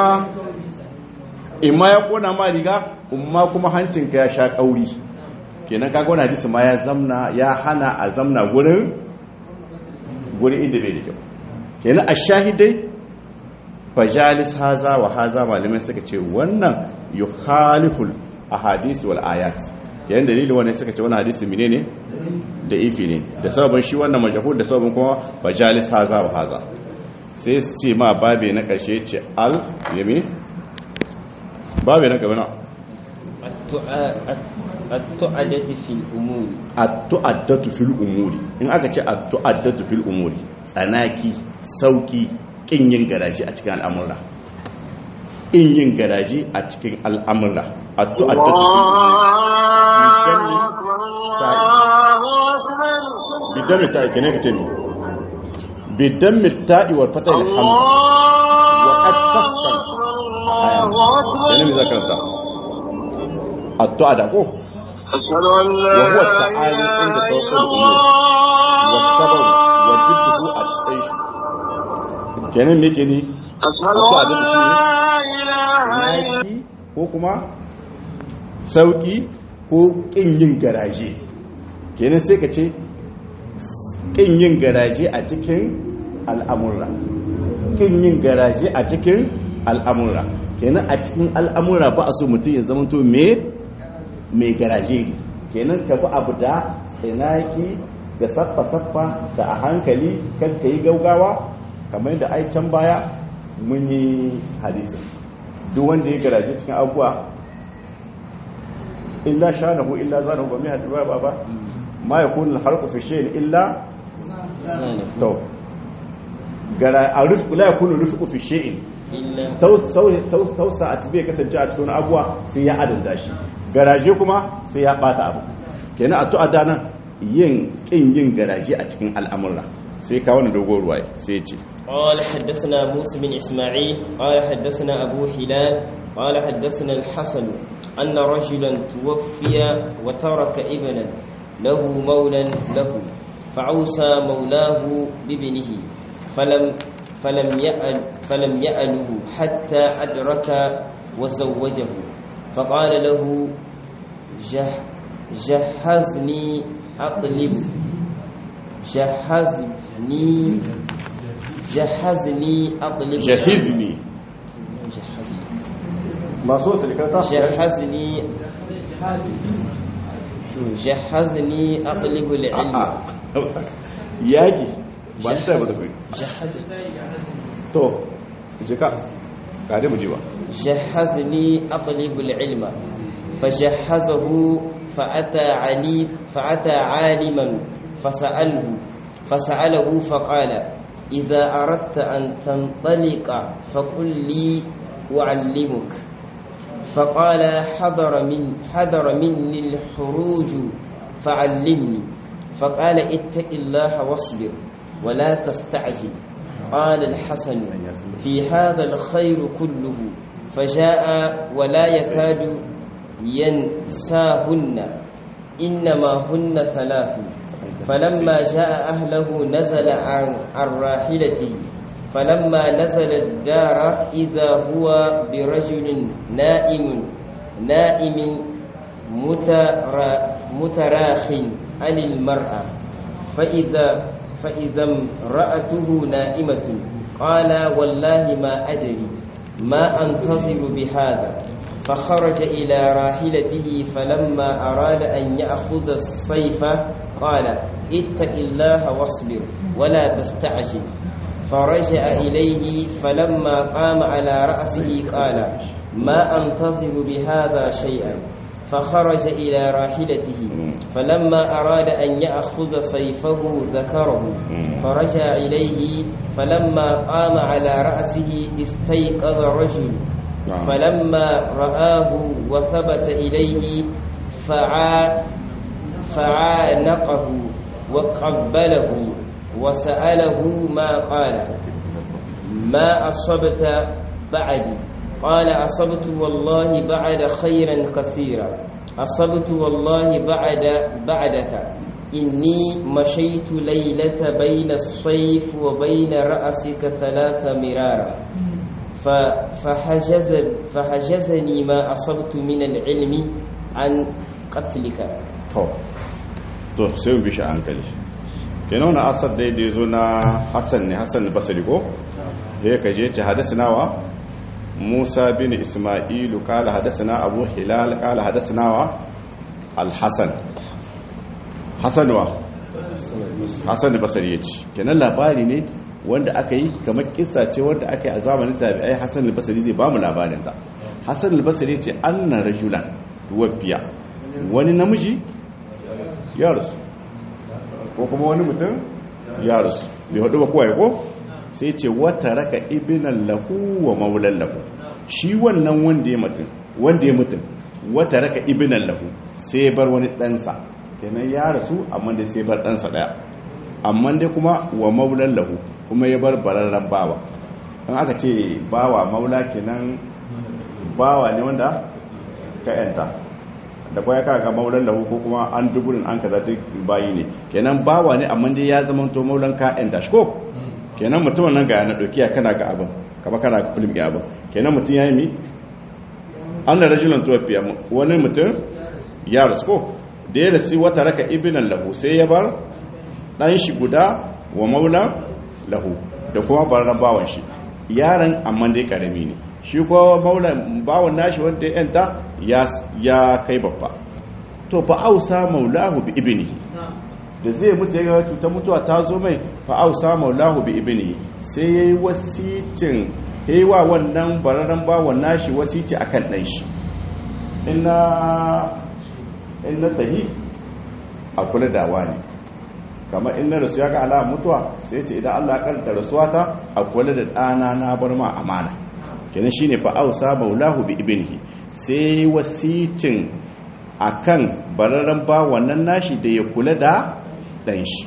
in ma ya kona ma riga in ma kuma hancinka ya sha kauri kenan kaga wani hadisi ma ya zamna ya hana a zamna gurin gurin inda bai da kyau kenan a shahidai fajalis haza wa haza malamai suka ce wannan yukhaliful ahadisi wal ayat kenan dalilin wannan suka ce wannan hadisi menene da ifi ne da sababin shi wannan majhul da sababin kuma fajalis haza wa haza sai su ce ma babe na karshe ce al yami babe na gaba na التعدة في الأمور at-tu'addatu fil umuri in aka ce at-tu'addatu fil umuri tsanaki sauki kin yin garaji a cikin al'amura in yin garaji a cikin al'amura at-tu'addatu fil umuri bidammi ta'i kene ka ce ni bidammi ta'i wa fatah al-hamza wa qad tasqal kene mi zakarta at-tu'ada ko أشهد أن لا وهو التعالي عند توقع الأمور والصبر وجده العيش kenan me ke ne أشهد Wato أن abin da shi ne? لا إله إلا yaki ko kuma sauki ko kin yin garaje kenan sai ka ce kin yin garaje a cikin al'amura kin yin garaje a cikin al'amura kenan a cikin al'amura ba a so mutum ya zama to me mai garaje ne kenan ka fi abu da tsinaki da saffa-saffa da a hankali kan ka yi gaugawa kamar da ai can baya mun yi hadisin duk wanda ya garaje cikin abubuwa illa shanahu illa zanahu ba mai haɗu ba ba ma ya kunin harku fi shi illa to gara a rufu la ya kunin rufu fi shi'in tausa a cikin kasance a cikin abuwa sai ya adanta shi garaje kuma sai ya bata abu kenan a tu'a nan yin kin yin garaje a cikin al'amura sai ka wani dogon ruwa sai ya ce قال حدثنا موسى بن إسماعيل قال حدثنا أبو هلال قال حدثنا الحسن أن رجلا توفي وترك ابنا له مولا له فعوسى مولاه بابنه فلم فلم يأل فلم يأله حتى أدرك وزوجه فقال له جه جهزني أطلب جهزني جهزني أطلب jahizni جهزني masu wasu likata جهزني جهزني أطلب العلم a'a yaki ba ta ba da kai جهزني to jika kare mu ji ba جهزني أطلب العلم فجهزه فأتى علي فأتى عالما فسأله فسأله فقال إذا أردت أن تنطلق فقل لي أعلمك فقال حضر من حضر مني الحروج فعلمني فقال اتق الله واصبر ولا تستعجل قال الحسن في هذا الخير كله فجاء ولا يكاد ينساهن إنما هن ثلاث فلما جاء أهله نزل عن, عن راحلته فلما نزل الدار إذا هو برجل نائم نائم مترا متراخ عن المرأة فإذا فإذا امرأته نائمة قال والله ما أدري ما أنتظر بهذا فخرج إلى راحلته فلما أراد أن يأخذ السيف قال اتق الله واصبر ولا تستعجل فرجع إليه فلما قام على رأسه قال ما أنتظر بهذا شيئا فخرج إلى راحلته فلما أراد أن يأخذ سيفه ذكره فرجع إليه فلما قام على رأسه استيقظ رجل فلما رآه وثبت إليه فعا فعانقه وقبله وسأله ما قال ما أصبت بعدي قال أصبت والله بعد خيرا كثيرا أصبت والله بعد بعدك إني مشيت ليلة بين الصيف وبين رأسك ثلاث مرارا فحجز فحجزني ما أصبت من العلم عن قتلك to to sai mu bi shi a hankali kenan wannan asar da ya zo na hassan ne hassan basari ko da ya kaje ce hadasinawa musa bin ismailu kala hadasina abu hilal kala hadasinawa alhassan hassan wa hassan basari ya ce kenan labari ne wanda aka yi kamar kissa ce wanda aka yi a zamanin tabi'ai hassan basari zai ba mu labarin ta hassan basari ce anna rajulan tuwafiya wani namiji ya rasu ko kuma wani mutum ya rasu bai haɗu ba kowai ko sai ce wata raka ibinan lahu wa maulan lahu shi wannan wanda ya mutum wanda ya mutum wata raka ibinan lahu sai ya bar wani ɗansa kenan ya rasu amma dai sai bar ɗansa ɗaya amma dai kuma wa maulan lahu kuma ya bar bararren bawa an aka ce bawa maula kenan bawa ne wanda ka yanta da kwaya ka ga maulan lahu ko kuma an duburin an kaza duk bayi ne kenan bawa ne amma dai ya zama to maulan ka yanta shi ko kenan mutumin nan ga na dokiya kana ga abin kama kana ga film ya abin kenan mutum ya yi mi an da rajulan tuwafiya wani mutum ya rasu ko da ya rasu wata raka ibinan lahu sai ya bar dan shi guda wa maula lahu da kuma barran bawan shi yaron amma dai karami ne shi kuma maula bawan nashi wanda ya yanta ya ya kai babba to fa ausa maulahu bi ibnihi da zai mutu ya ga cutar mutuwa ta zo mai fa ausa maulahu bi ibnihi sai yayi wasicin yayi wa wannan bararren bawan nashi wasici akan dan shi inna inna tahi a kula da wani kamar inna rasu ya ga ala mutuwa sai ce idan Allah ya karanta rasuwa ta a kula da ɗana na bar ma amana kenan shine fa ausa maulahu bi ibnihi sai wasicin akan bararren ba wannan nashi da ya kula da dan shi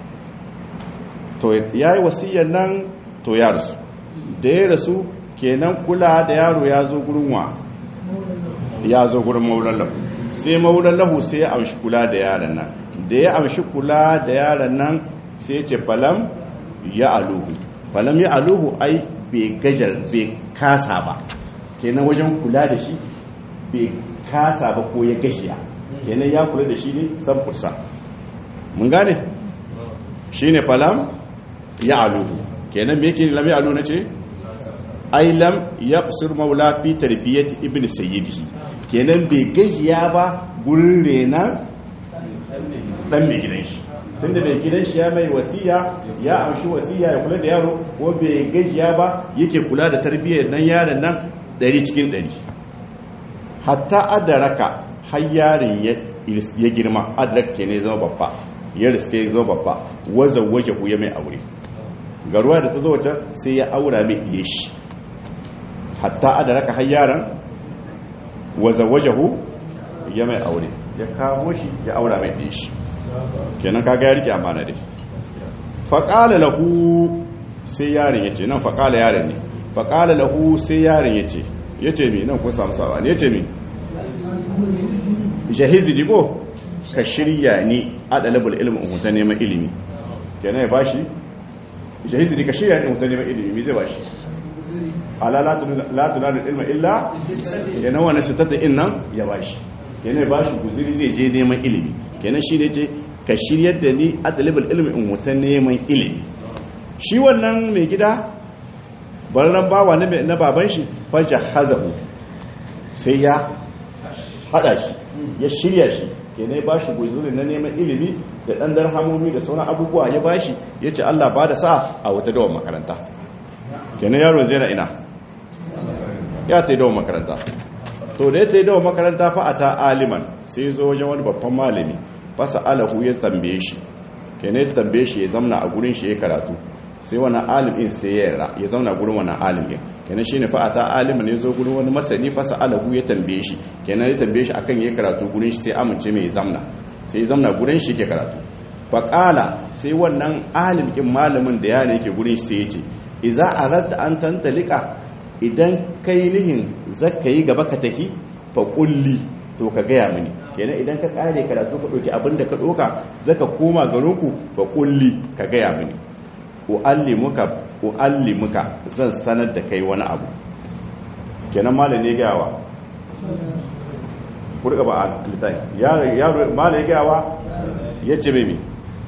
to yayi wasiyar nan to ya rasu da ya rasu kenan kula da yaro ya zo gurin wa ya zo gurin maulan lahu sai maulan lahu sai ya amshi kula da yaron nan da ya amshi kula da yaron nan sai ya ce falam ya aluhu falam ya aluhu ai bai gajar bai kasa ba kenan wajen kula da shi bai kasa ba ko ya gashiya kenan ya kula da shi ne san fursa mun gane shi ne falam ya aluhu kenan me yake lam ya alu na ce ai lam ya kusur maula fi tarbiyyati ibn sayyidihi kenan bai gajiya ba gurin rena dan mai gidan shi tunda mai gidan shi ya mai wasiya ya amshi wasiya ya kula da yaro ko bai gajiya ba yake kula da tarbiyyar nan yaron nan ɗari cikin ɗari hatta adaraka har yaron ya girma adaraka ke ne zama babba ya riske zama babba waza waje ku ya mai aure garuwa da ta zo wata sai ya aura mai iya shi hatta adaraka har yaron waza waje ku ya mai aure ya kamo shi ya aura mai iya shi kenan kaga ya rike amana dai faƙala lahu sai yaron ya ce nan faƙala yaron ne faƙala lahu sai yaron ya ce ya ce mi nan kun samu sawa ne ya ce mi jahizi digo ka shirya ni a ɗalibul ilimin umuta neman ilimi kenan ya bashi jahizi di ka shirya ni umuta neman ilimi mi zai bashi ala latuna da ilmin illa kenan wani sitata in nan ya bashi kenan ya bashi guziri zai je neman ilimi kenan shi ne ce ka shiryar da ni a ɗalibul ilimin umuta neman ilimi shi wannan mai gida bararren bawa na baban shi fajar hazahu sai ya hada shi ya shirya shi ke ne ba shi guzuri na neman ilimi da ɗan darhamomi da sauran abubuwa ya ba shi ya ce allah ba da sa a wata dawon makaranta ke ne yaro zai na ina ya ta yi dawon makaranta to da ya ta yi dawon makaranta fa a ta aliman sai zo wajen wani babban malami fasa alahu ya tambaye shi ke ne tambaye shi ya zamna a gurin shi ya karatu sai wani alimin sai ya yara ya zauna gurin wani alimin kenan shi ne fa'ata alimin ne zo gurin wani masani fasa alahu ya tambaye shi kenan ya tambaye shi akan ya karatu gurin shi sai amince mai zamna sai zamna gurin shi ke karatu faƙala sai wannan alimin malamin da yana yake gurin shi sai ya ce iza aratta an tantalika idan kai nihin zaka yi gaba ka tafi fa kulli to ka gaya mini kenan idan ka kare karatu ka ɗauki abin da ka ɗauka zaka koma garinku fa kulli ka gaya mini u'allimuka u'allimuka zan sanar da kai wani abu kenan malam ne gawa kurga ba a litai yaro malam ne gawa yace mimi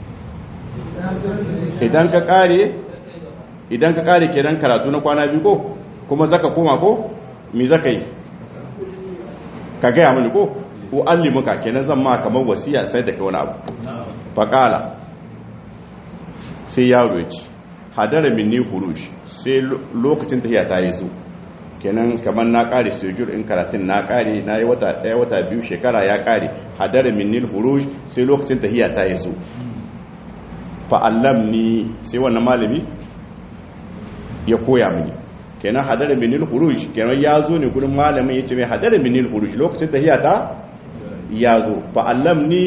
idan ka kare idan ka kare kenan karatu na kwana biyu ko kuma zaka koma ko me zaka yi ka gaya mini ko u'allimuka kenan zan ma kamar wasiya sai da kai wani abu faqala sai yaro ya ce hadara minni huruj sai lokacin tafiya ta yi zo kenan kamar na kare sujur in karatun na kare na yi wata daya wata biyu shekara ya kare hadara minni huruj sai lokacin tafiya ta yi zo fa'allam ni sai wannan malami ya koya mini kenan hadara minni huruj kenan ya zo ne gudun malamin ya ce mai hadara minni huruj lokacin tafiya ta ya zo fa'allam ni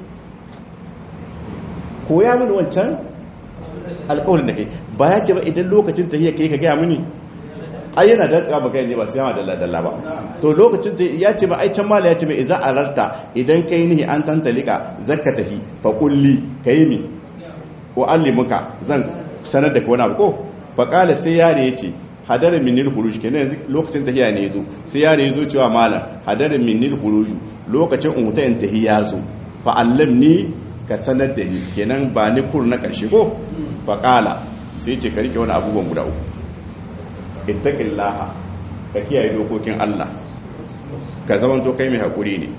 koya mini wancan alƙawarin da kai ba ya ce ba idan lokacin tahiyya kai ka gaya mini ai yana da tsaba kai ne ba sai ma dalla dalla ba to lokacin ta ya ce ba ai can mala ya ce mai iza ararta idan kai nihi an tantalika zakka tahi fa kulli kai mi wa allimuka zan sanar da kai wani abu ko fa qala sai yare yace hadara minil huruj kenan yanzu lokacin tahiyya ne yazo sai yare yazo cewa malam hadara minil huruj lokacin umuta in tahiyya zo fa allamni ka sanar da ni kenan ba ni kur na karshe ko faqala sai ce ka rike wani abubuwan guda uku ittaqillaha ka kiyaye dokokin Allah ka zaman to kai mai hakuri ne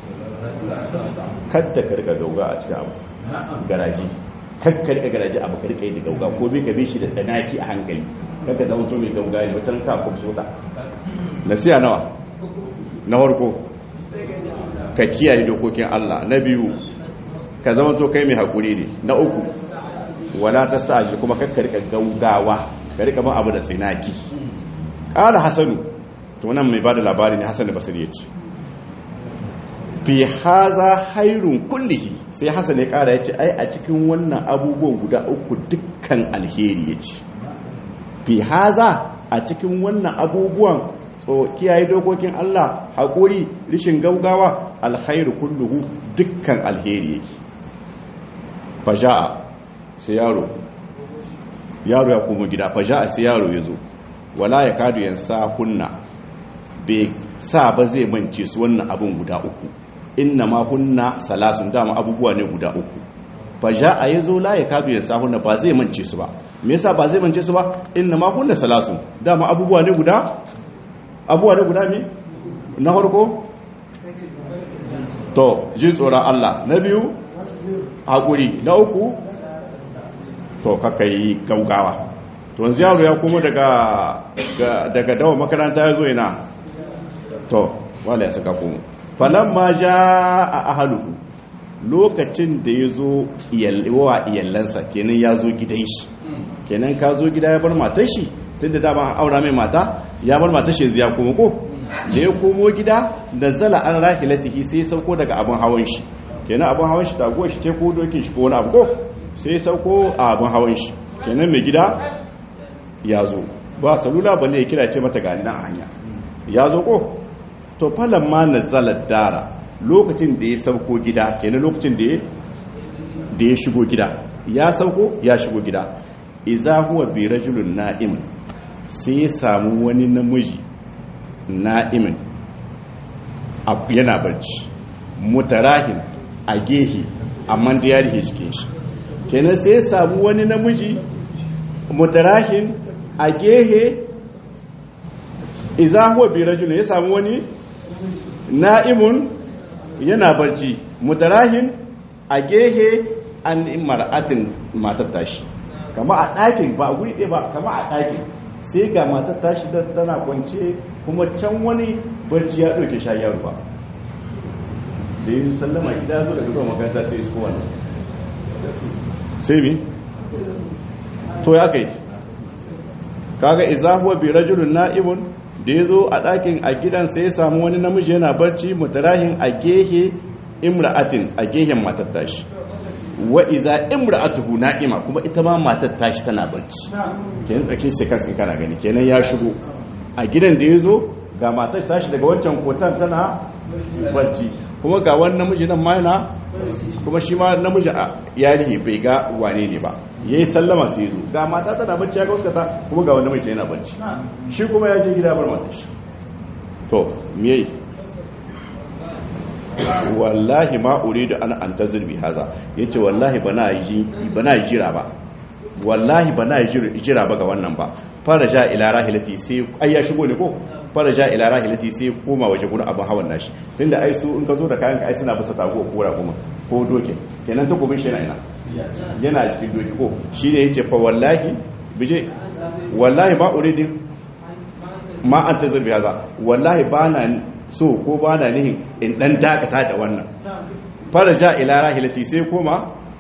kadda ka rika gauga a cikin abu garaji kakka rika garaji abu ka rika yi da gauga ko bai ka bi shi da tsanaki a hankali kakka zama to mai gauga ne wata ka kuma ta nasiya nawa na farko ka kiyaye dokokin Allah na biyu ka zama to kai mai hakuri ne na uku wala ta sa kuma kakka rika gaugawa ka rika ban abu da tsanaki qala hasanu to nan mai bada labari ne hasan basri yace fi haza hairun kullihi sai hasan ya kara yace ai a cikin wannan abubuwan guda uku dukkan alheri yace fi haza a cikin wannan abubuwan so kiyaye dokokin Allah hakuri rishin gaugawa alkhairu kulluhu dukkan alheri yake faja'a sai yaro yaro ya komo gida faja'a sai yaro ya zo wala ya kadu yansa hunna bai sa ba zai mance su wannan abin guda uku inna ma hunna salasun dama abubuwa ne guda uku faja'a ya zo la ya kadu yansa hunna ba zai mance su ba me yasa ba zai mance su ba inna ma hunna salasun dama abubuwa ne guda abubuwa ne guda ne na farko to jin tsoron Allah na biyu haƙuri na uku to kaka yi gaugawa to wanzu yaro ya kuma daga dawa makaranta ya zo yana to wala ya saka kuma falon ma ja a ahaluku lokacin da ya zo wa iyallansa kenan ya zo gidan shi kenan ka zo gida ya bar matar shi tun da dama aura mai mata ya bar matar shi ya kuma ko da ya komo gida da zala an rahilatihi sai sauko daga abin hawan shi kenan abin hawan shi taguwa shi ce ko dokin shi ko wani abu ko sai sauko a abin hawan shi kenan mai gida ya zo ba salula balle ya kira ce mata gani na a hanya ya zo ko to falon ma na zalar dara lokacin da ya sauko gida kenan lokacin da ya shigo gida ya sauko ya shigo gida iza huwa bi rajulun na'im sai ya samu wani namiji na'imin yana barci mutarahin a gehe amma da ya rike cikin shi kenan sai ya samu wani namiji mutarahin a gehe iza huwa bi rajulun ya samu wani na'imun yana barci mutarahin a gehe an mar'atin matar tashi kama a ɗakin ba a guri ɗaya ba kama a ɗakin sai ga matar tashi da tana kwance kuma can wani barci ya ɗauke sha yaro ba da yi sallama gida zo da duka makaranta sai isko wannan sai mi to ya kai kaga izahuwa bi rajulun na'ibun da ya zo a ɗakin a gidan sai ya samu wani namiji yana barci mutarahin a gehe imra'atin a gehen matar tashi wa iza imra'atuhu na'ima kuma ita ma matar tashi tana barci kenan dake sai kasin kana gani kenan ya shigo a gidan da yazo ga matar tashi daga wancan kotan tana barci kuma ga wani namiji nan ma yana kuma shi ma namiji a yari bai ga wane ne ba yayi sallama sai yazo ga mata tana barci ya ga waskata kuma ga wani namiji yana barci shi kuma ya je gida bar matar shi to me wallahi ma uridu an antazir bi haza yace wallahi bana yi bana jira ba wallahi bana jira ba ga wannan ba faraja ila rahilati sai ai ya shigo ne ko faraja ila rahilati sai koma waje gurin abin hawan nashi tunda ai su in ka zo da kayan ka ai suna bisa tago ko kora kuma ko doke kenan ta gobin shi yana ina yana cikin doki ko shine yace fa wallahi bije wallahi ma uridu ma antazir bi haza wallahi bana so ko ba na nihin in dan dakata da wannan faraja ila rahilati sai koma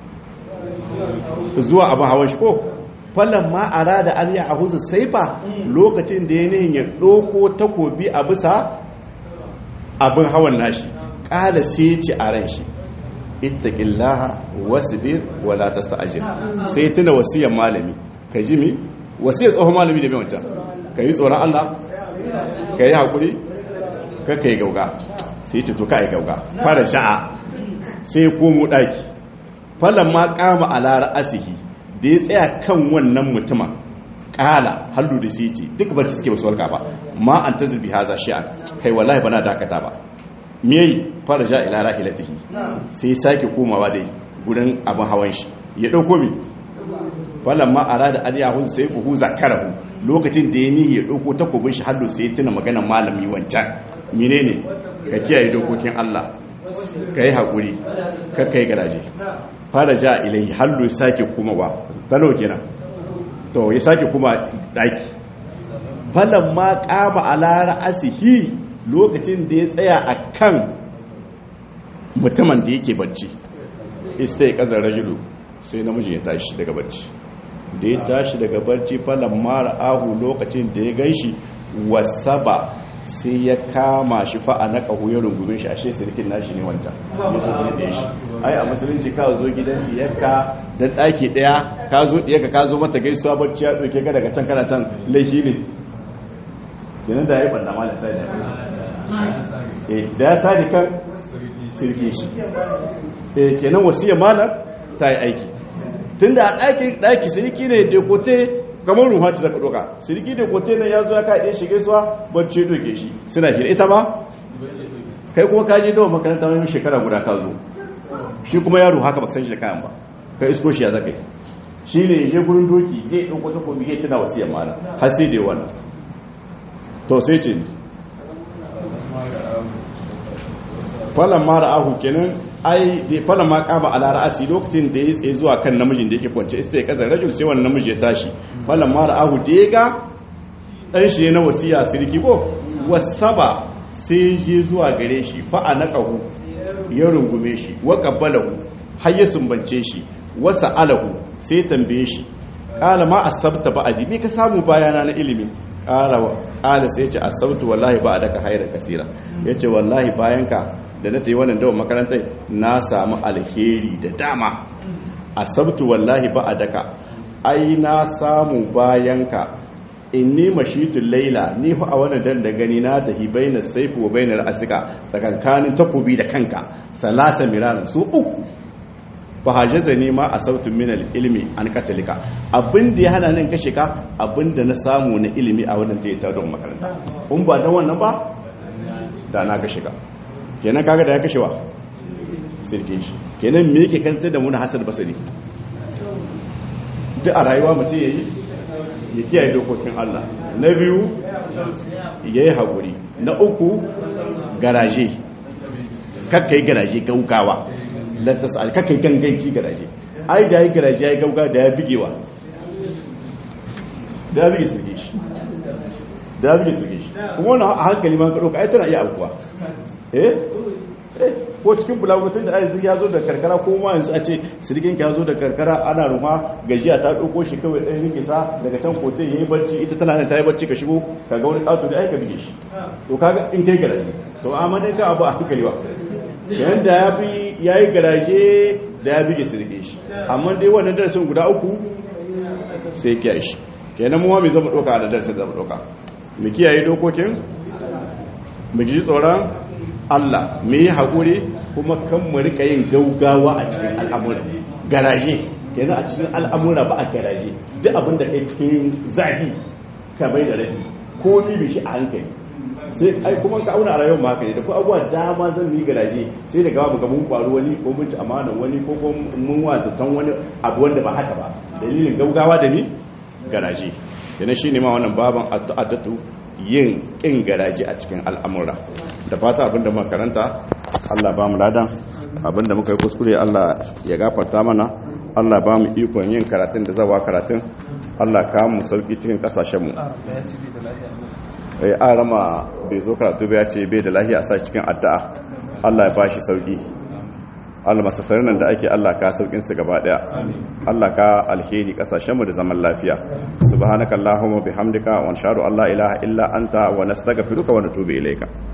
zuwa abin hawan shi ko fallan ma arada an ya ahuzu saifa lokacin da ya nihin ya doko takobi a bisa abin hawan nashi kala sai ce a ran shi ittaqillaha wasbir wala tasta'jil sai tuna wasiyar malami ka ji mi wasiyar tsohon malami da mai wancan ka yi tsoron Allah ka yi hakuri kaka yi gauga sai ce to ka yi gauga fara sha'a sai komo daki falon ma kama alara asihi da ya tsaya kan wannan mutumin kala hallu da sai ce duk ba ta suke basu walka ba ma an ta zirbi haza shi'a kai wallahi bana dakata ba miyai fara ja ila rahilatihi sai sake komawa dai gurin abin hawan shi ya dauko mi falan ma arada an yahu sai fuhu zakarahu lokacin da ya nihi ya dauko takobin shi hallo sai ya tuna maganar malami wancan menene ka kiyaye dokokin Allah ka yi haƙuri ka kai garaje fara ja ilai hallo ya sake kuma ba talo kenan to ya sake kuma daki falan ma kama ala ra'asihi lokacin da ya tsaya a kan mutumin da yake bacci ista ya kazar rajulu sai namijin ya tashi daga bacci da ya tashi daga bacci falon mara ahu lokacin da ya gan shi wasaba sai ya kama shi fa'a na ƙahu ya rungumin shi ashe sirkin nashi ne wanta ya zo gani da shi ai a musulunci ka zo gidan diyarka da ɗaki ɗaya ka zo diyarka ka zo mata gaisuwa bacci ya ɗauke ka daga can kana can laifi ne kenan da ya yi ɓanda malin sai da da ya sadi kan sirke shi kenan wasiyar malar ta yi aiki tun da a ɗaki sirki ne dekote kamar ruha ta zaka doka sirki dekote ne ya zo ya kaɗe shi gaisuwa bacci doke shi suna shi ita ba kai kuma ka je dawa makaranta wani shekara guda ka zo shi kuma yaro haka baka san shi da kayan ba kai isko shi ya zaka yi shi ne je gurin doki zai ɗauko ta komi ya tana wasiyar malar har sai da wannan to sai ce falon mara ahu kenan ai da falon ma kaba ala ra'asi lokacin da ya tsaye zuwa kan namijin da yake kwance ista ya kazar rajul sai wannan namiji ya tashi falon mara ahu da ya ga dan shi ne na wasiya sirki ko wasaba sai je zuwa gare shi fa'a na qahu ya rungume shi wa qabbalahu har ya sumbance shi wa sa'alahu sai tambaye shi qala ma asabta ba'adi me ka samu bayana na ilimi ƙala sai ce asabtu wallahi ba a daga hairar kasira ya ce wallahi bayanka da na ta yi wannan dawon makarantar na samu alheri da dama asabtu wallahi ba a daga ai na samu bayanka in ni mashitun laila ni fa a wannan dan da gani na tahi bainar saifu wa bainar asika tsakankanin takobi da kanka salasa miraran su uku fa hajaza ne ma a sautin min ilmi an katalika abin da ya hana nan kashe ka abin da na samu na ilimi a wannan tayi ta don makaranta in ba dan wannan ba da na kashe ka kenan kaga da ya kashe wa sirke shi kenan me yake karanta da mu na hasal basari duk a rayuwa mutum yayi ya kiyaye dokokin Allah na biyu yayi hakuri na uku garaje kakkai garaje gaugawa lantas alkakai ganganci garaje ai da ya garaje ya gauga da ya bigewa da ya bige sirge shi da ya bige sirge shi kuma wani a hankali ma ka ɗauka ai tana iya abuwa eh ko cikin bulagutin da ayyukan ya zo da karkara ko ma yanzu a ce sirgin ya zo da karkara ana ruma gajiya ta ɗauko shi kawai ɗan rikisa daga can kote ya yi barci ita tana nan ta yi barci ka shigo ka ga wani ƙato da aika bige shi to kaga in kai garaje to amma dai ka abu a hankali ba yanda ya fi ya yi garaje da ya bige sirge shi amma dai wannan darasin guda uku sai kiyaye shi kenan muwa mai zama ɗauka da darasin zama ɗauka mu kiyaye dokokin mu ji tsoron Allah mu yi haƙuri kuma kan mu rika yin gaugawa a cikin al'amura garaje kenan a cikin al'amura ba a garaje duk abin da kai cikin zafi ka bai da rabi ko ni bi shi a hankali sai ai kuma ka auna a rayuwar maka ne da ko abuwa dama zan yi garaje sai da gaba ga mun kwaru wani ko mun ci amanan wani ko ko mun wazatan wani abu wanda ba haka ba dalilin gaugawa da ni garaje yana shine ma wannan baban addu'atu yin kin garaje a cikin al'amura da fata abinda muka karanta Allah ba mu ladan abinda muka yi kuskure Allah ya gafarta mana Allah ba mu ikon yin karatun da zawa karatun Allah ka mu sauki cikin kasashen mu eh an rama bai zo karatu ba ya ce bai da lahiya a sa cikin addu'a Allah ya bashi sauki Allah masasarin nan da ake Allah ka saukin su gaba daya Allah ka alheri kasashen mu da zaman lafiya subhanakallahumma bihamdika wa nashhadu an la ilaha illa anta wa nastaghfiruka wa natubu ilayka